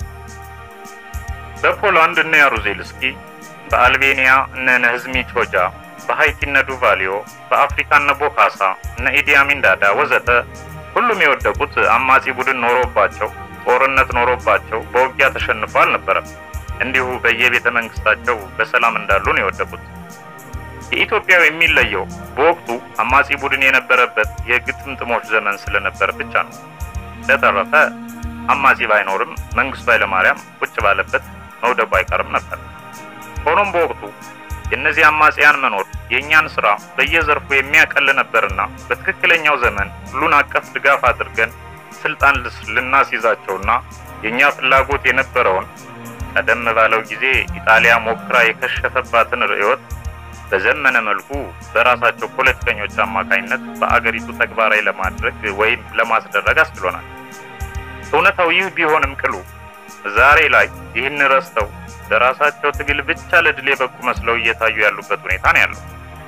በፖላንድ እነ ያሩዜልስኪ፣ በአልቤኒያ እነ ነህዝሚ ቾጃ፣ በሃይቲ እነ ዱቫሊዮ፣ በአፍሪካ እነ ቦካሳ፣ እነ ኢዲ አሚን ዳዳ ወዘተ ሁሉም የወደቁት አማጺ ቡድን ኖሮባቸው ጦርነት ኖሮባቸው በውጊያ ተሸንፎ አልነበረም። እንዲሁ በየቤተ መንግስታቸው በሰላም እንዳሉ ነው የወደቁት። የኢትዮጵያው የሚለየው በወቅቱ አማጺ ቡድን የነበረበት የግጥምጥሞች ዘመን ስለነበር ብቻ ነው። ለተረፈ አማጺ ባይኖርም መንግስቱ ኃይለማርያም ቁጭ ባለበት መውደቁ አይቀርም ነበር። ሆኖም በወቅቱ የእነዚህ አማጽያን መኖር የእኛን ስራ በየዘርፉ የሚያቀል ነበርና በትክክለኛው ዘመን ሁሉን አቀፍ ድጋፍ አድርገን ስልጣን ልናስይዛቸውና የእኛ ፍላጎት የነበረውን ቀደም ባለው ጊዜ ኢጣሊያ ሞክራ የከሸፈባትን ርዕዮት በዘመነ መልኩ በራሳቸው ፖለቲከኞች አማካኝነት በአገሪቱ ተግባራዊ ለማድረግ ወይም ለማስደረግ አስችሎናል። እውነታው ይህ ቢሆንም ቅሉ ዛሬ ላይ ይህን ረስተው በራሳቸው ትግል ብቻ ለድል የበቁ መስለው እየታዩ ያሉበት ሁኔታ ነው ያለው።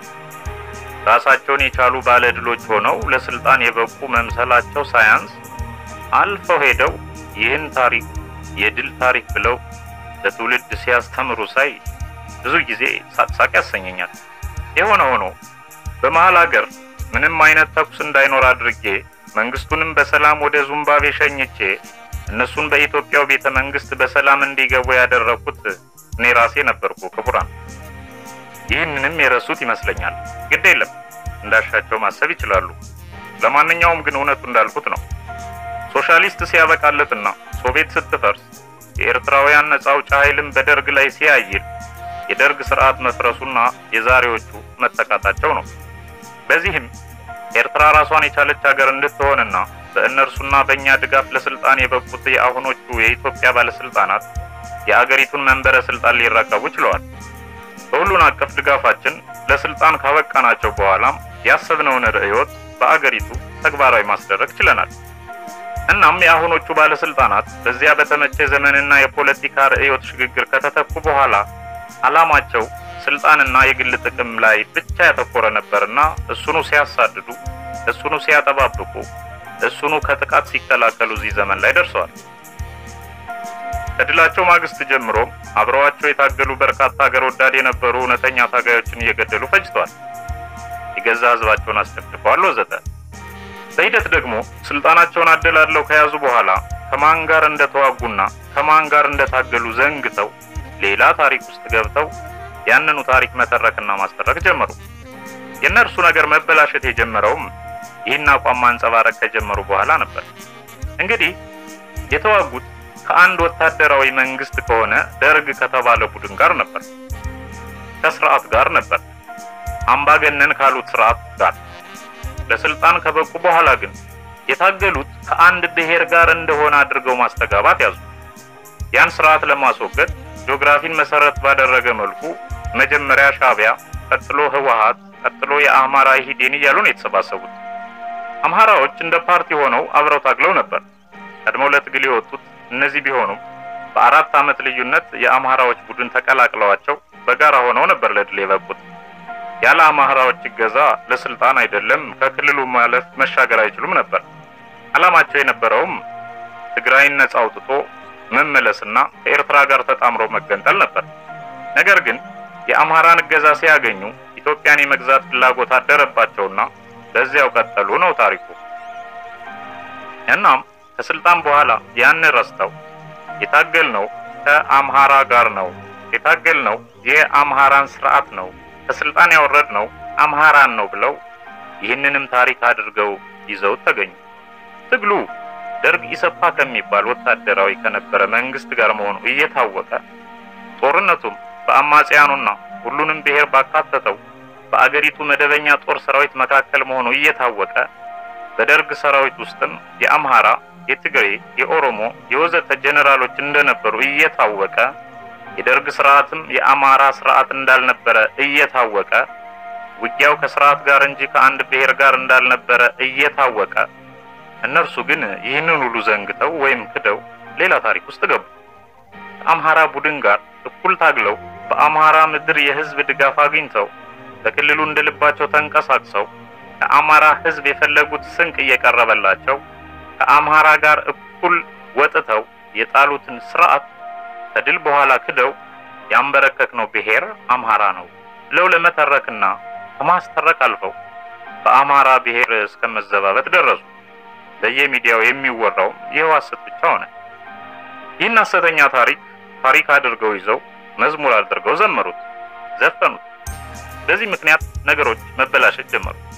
ራሳቸውን የቻሉ ባለ ድሎች ሆነው ለስልጣን የበቁ መምሰላቸው ሳያንስ አልፈው ሄደው ይህን ታሪክ የድል ታሪክ ብለው ለትውልድ ሲያስተምሩ ሳይ ብዙ ጊዜ ሳቅሳቅ ያሰኘኛል። የሆነ ሆኖ በመሀል ሀገር ምንም አይነት ተኩስ እንዳይኖር አድርጌ መንግስቱንም በሰላም ወደ ዙምባቤ ሸኝቼ እነሱን በኢትዮጵያው ቤተ መንግስት በሰላም እንዲገቡ ያደረኩት እኔ ራሴ ነበርኩ። ክቡራን፣ ይህንንም የረሱት ይመስለኛል። ግድ የለም እንዳሻቸው ማሰብ ይችላሉ። ለማንኛውም ግን እውነቱ እንዳልኩት ነው። ሶሻሊስት ሲያበቃለትና ሶቪየት ስትፈርስ የኤርትራውያን ነጻ አውጪ ኃይልም በደርግ ላይ ሲያይል የደርግ ስርዓት መፍረሱና የዛሬዎቹ መተካታቸው ነው። በዚህም ኤርትራ ራሷን የቻለች ሀገር እንድትሆንና በእነርሱና በእኛ ድጋፍ ለስልጣን የበቁት የአሁኖቹ የኢትዮጵያ ባለስልጣናት የአገሪቱን መንበረ ስልጣን ሊረከቡ ችለዋል። በሁሉን አቀፍ ድጋፋችን ለስልጣን ካበቃናቸው በኋላም ያሰብነውን ርዕዮት በአገሪቱ ተግባራዊ ማስደረግ ችለናል። እናም የአሁኖቹ ባለስልጣናት በዚያ በተመቸ ዘመንና የፖለቲካ ርዕዮት ሽግግር ከተተኩ በኋላ ዓላማቸው ስልጣንና የግል ጥቅም ላይ ብቻ ያተኮረ ነበርና እሱኑ ሲያሳድዱ፣ እሱኑ ሲያጠባብቁ፣ እሱኑ ከጥቃት ሲከላከሉ እዚህ ዘመን ላይ ደርሰዋል። ከድላቸው ማግስት ጀምሮ አብረዋቸው የታገሉ በርካታ ሀገር ወዳድ የነበሩ እውነተኛ ታጋዮችን እየገደሉ ፈጅተዋል። የገዛ ሕዝባቸውን አስጨፍጭፈዋል፣ ወዘተ። በሂደት ደግሞ ስልጣናቸውን አደላድለው ከያዙ በኋላ ከማን ጋር እንደተዋጉና ከማን ጋር እንደታገሉ ዘንግተው ሌላ ታሪክ ውስጥ ገብተው ያንኑ ታሪክ መተረክና ማስተረክ ጀመሩ። የእነርሱ ነገር መበላሸት የጀመረውም ይህን አቋም ማንጸባረቅ ከጀመሩ በኋላ ነበር። እንግዲህ የተዋጉት ከአንድ ወታደራዊ መንግስት ከሆነ ደርግ ከተባለ ቡድን ጋር ነበር፣ ከስርዓት ጋር ነበር፣ አምባገነን ካሉት ስርዓት ጋር። ለስልጣን ከበቁ በኋላ ግን የታገሉት ከአንድ ብሔር ጋር እንደሆነ አድርገው ማስተጋባት ያዙ። ያን ስርዓት ለማስወገድ ጂኦግራፊን መሰረት ባደረገ መልኩ መጀመሪያ ሻዕቢያ፣ ቀጥሎ ህወሓት፣ ቀጥሎ የአማራ ኢህዴን እያሉ ነው የተሰባሰቡት። አምሃራዎች እንደ ፓርቲ ሆነው አብረው ታግለው ነበር። ቀድመው ለትግል የወጡት እነዚህ ቢሆኑም በአራት ዓመት ልዩነት የአምሃራዎች ቡድን ተቀላቅለዋቸው በጋራ ሆነው ነበር ለድል የበቁት። ያለ አምሃራዎች እገዛ ለስልጣን አይደለም ከክልሉ ማለፍ መሻገር አይችሉም ነበር። ዓላማቸው የነበረውም ትግራይን ነጻ አውጥቶ መመለስና ከኤርትራ ጋር ተጣምሮ መገንጠል ነበር። ነገር ግን የአምሃራን እገዛ ሲያገኙ ኢትዮጵያን የመግዛት ፍላጎት አደረባቸውና በዚያው ቀጠሉ ነው ታሪኩ። እናም ከስልጣን በኋላ ያን ረስተው የታገልነው ከአምሃራ ጋር ነው፣ የታገልነው የአምሃራን ስርዓት ነው፣ ከስልጣን ያወረድነው አምሃራን ነው ብለው ይህንንም ታሪክ አድርገው ይዘው ተገኙ። ትግሉ ደርግ ኢሰፓ ከሚባል ወታደራዊ ከነበረ መንግስት ጋር መሆኑ እየታወቀ ጦርነቱም በአማጽያኑና ሁሉንም ብሔር ባካተተው በአገሪቱ መደበኛ ጦር ሰራዊት መካከል መሆኑ እየታወቀ በደርግ ሰራዊት ውስጥም የአምሃራ፣ የትግሬ፣ የኦሮሞ፣ የወዘተ ጀኔራሎች እንደነበሩ እየታወቀ የደርግ ስርዓትም የአማራ ስርዓት እንዳልነበረ እየታወቀ ውጊያው ከስርዓት ጋር እንጂ ከአንድ ብሔር ጋር እንዳልነበረ እየታወቀ እነርሱ ግን ይህንን ሁሉ ዘንግተው ወይም ክደው ሌላ ታሪክ ውስጥ ገቡ። ከአምሃራ ቡድን ጋር እኩል ታግለው በአምሃራ ምድር የህዝብ ድጋፍ አግኝተው በክልሉ እንደልባቸው ተንቀሳቅሰው ከአማራ ህዝብ የፈለጉት ስንቅ እየቀረበላቸው ከአምሃራ ጋር እኩል ወጥተው የጣሉትን ስርዓት ከድል በኋላ ክደው ያንበረከክነው ብሔር አምሃራ ነው ብለው ለመተረክና ከማስተረክ አልፈው በአማራ ብሔር እስከ መዘባበት ደረሱ። በየሚዲያው የሚወራውም ይኸው ሐሰት ብቻ ሆነ። ይህን ሐሰተኛ ታሪክ ታሪክ አድርገው ይዘው መዝሙር አድርገው ዘመሩት፣ ዘፈኑት። በዚህ ምክንያት ነገሮች መበላሸት ጀመሩ።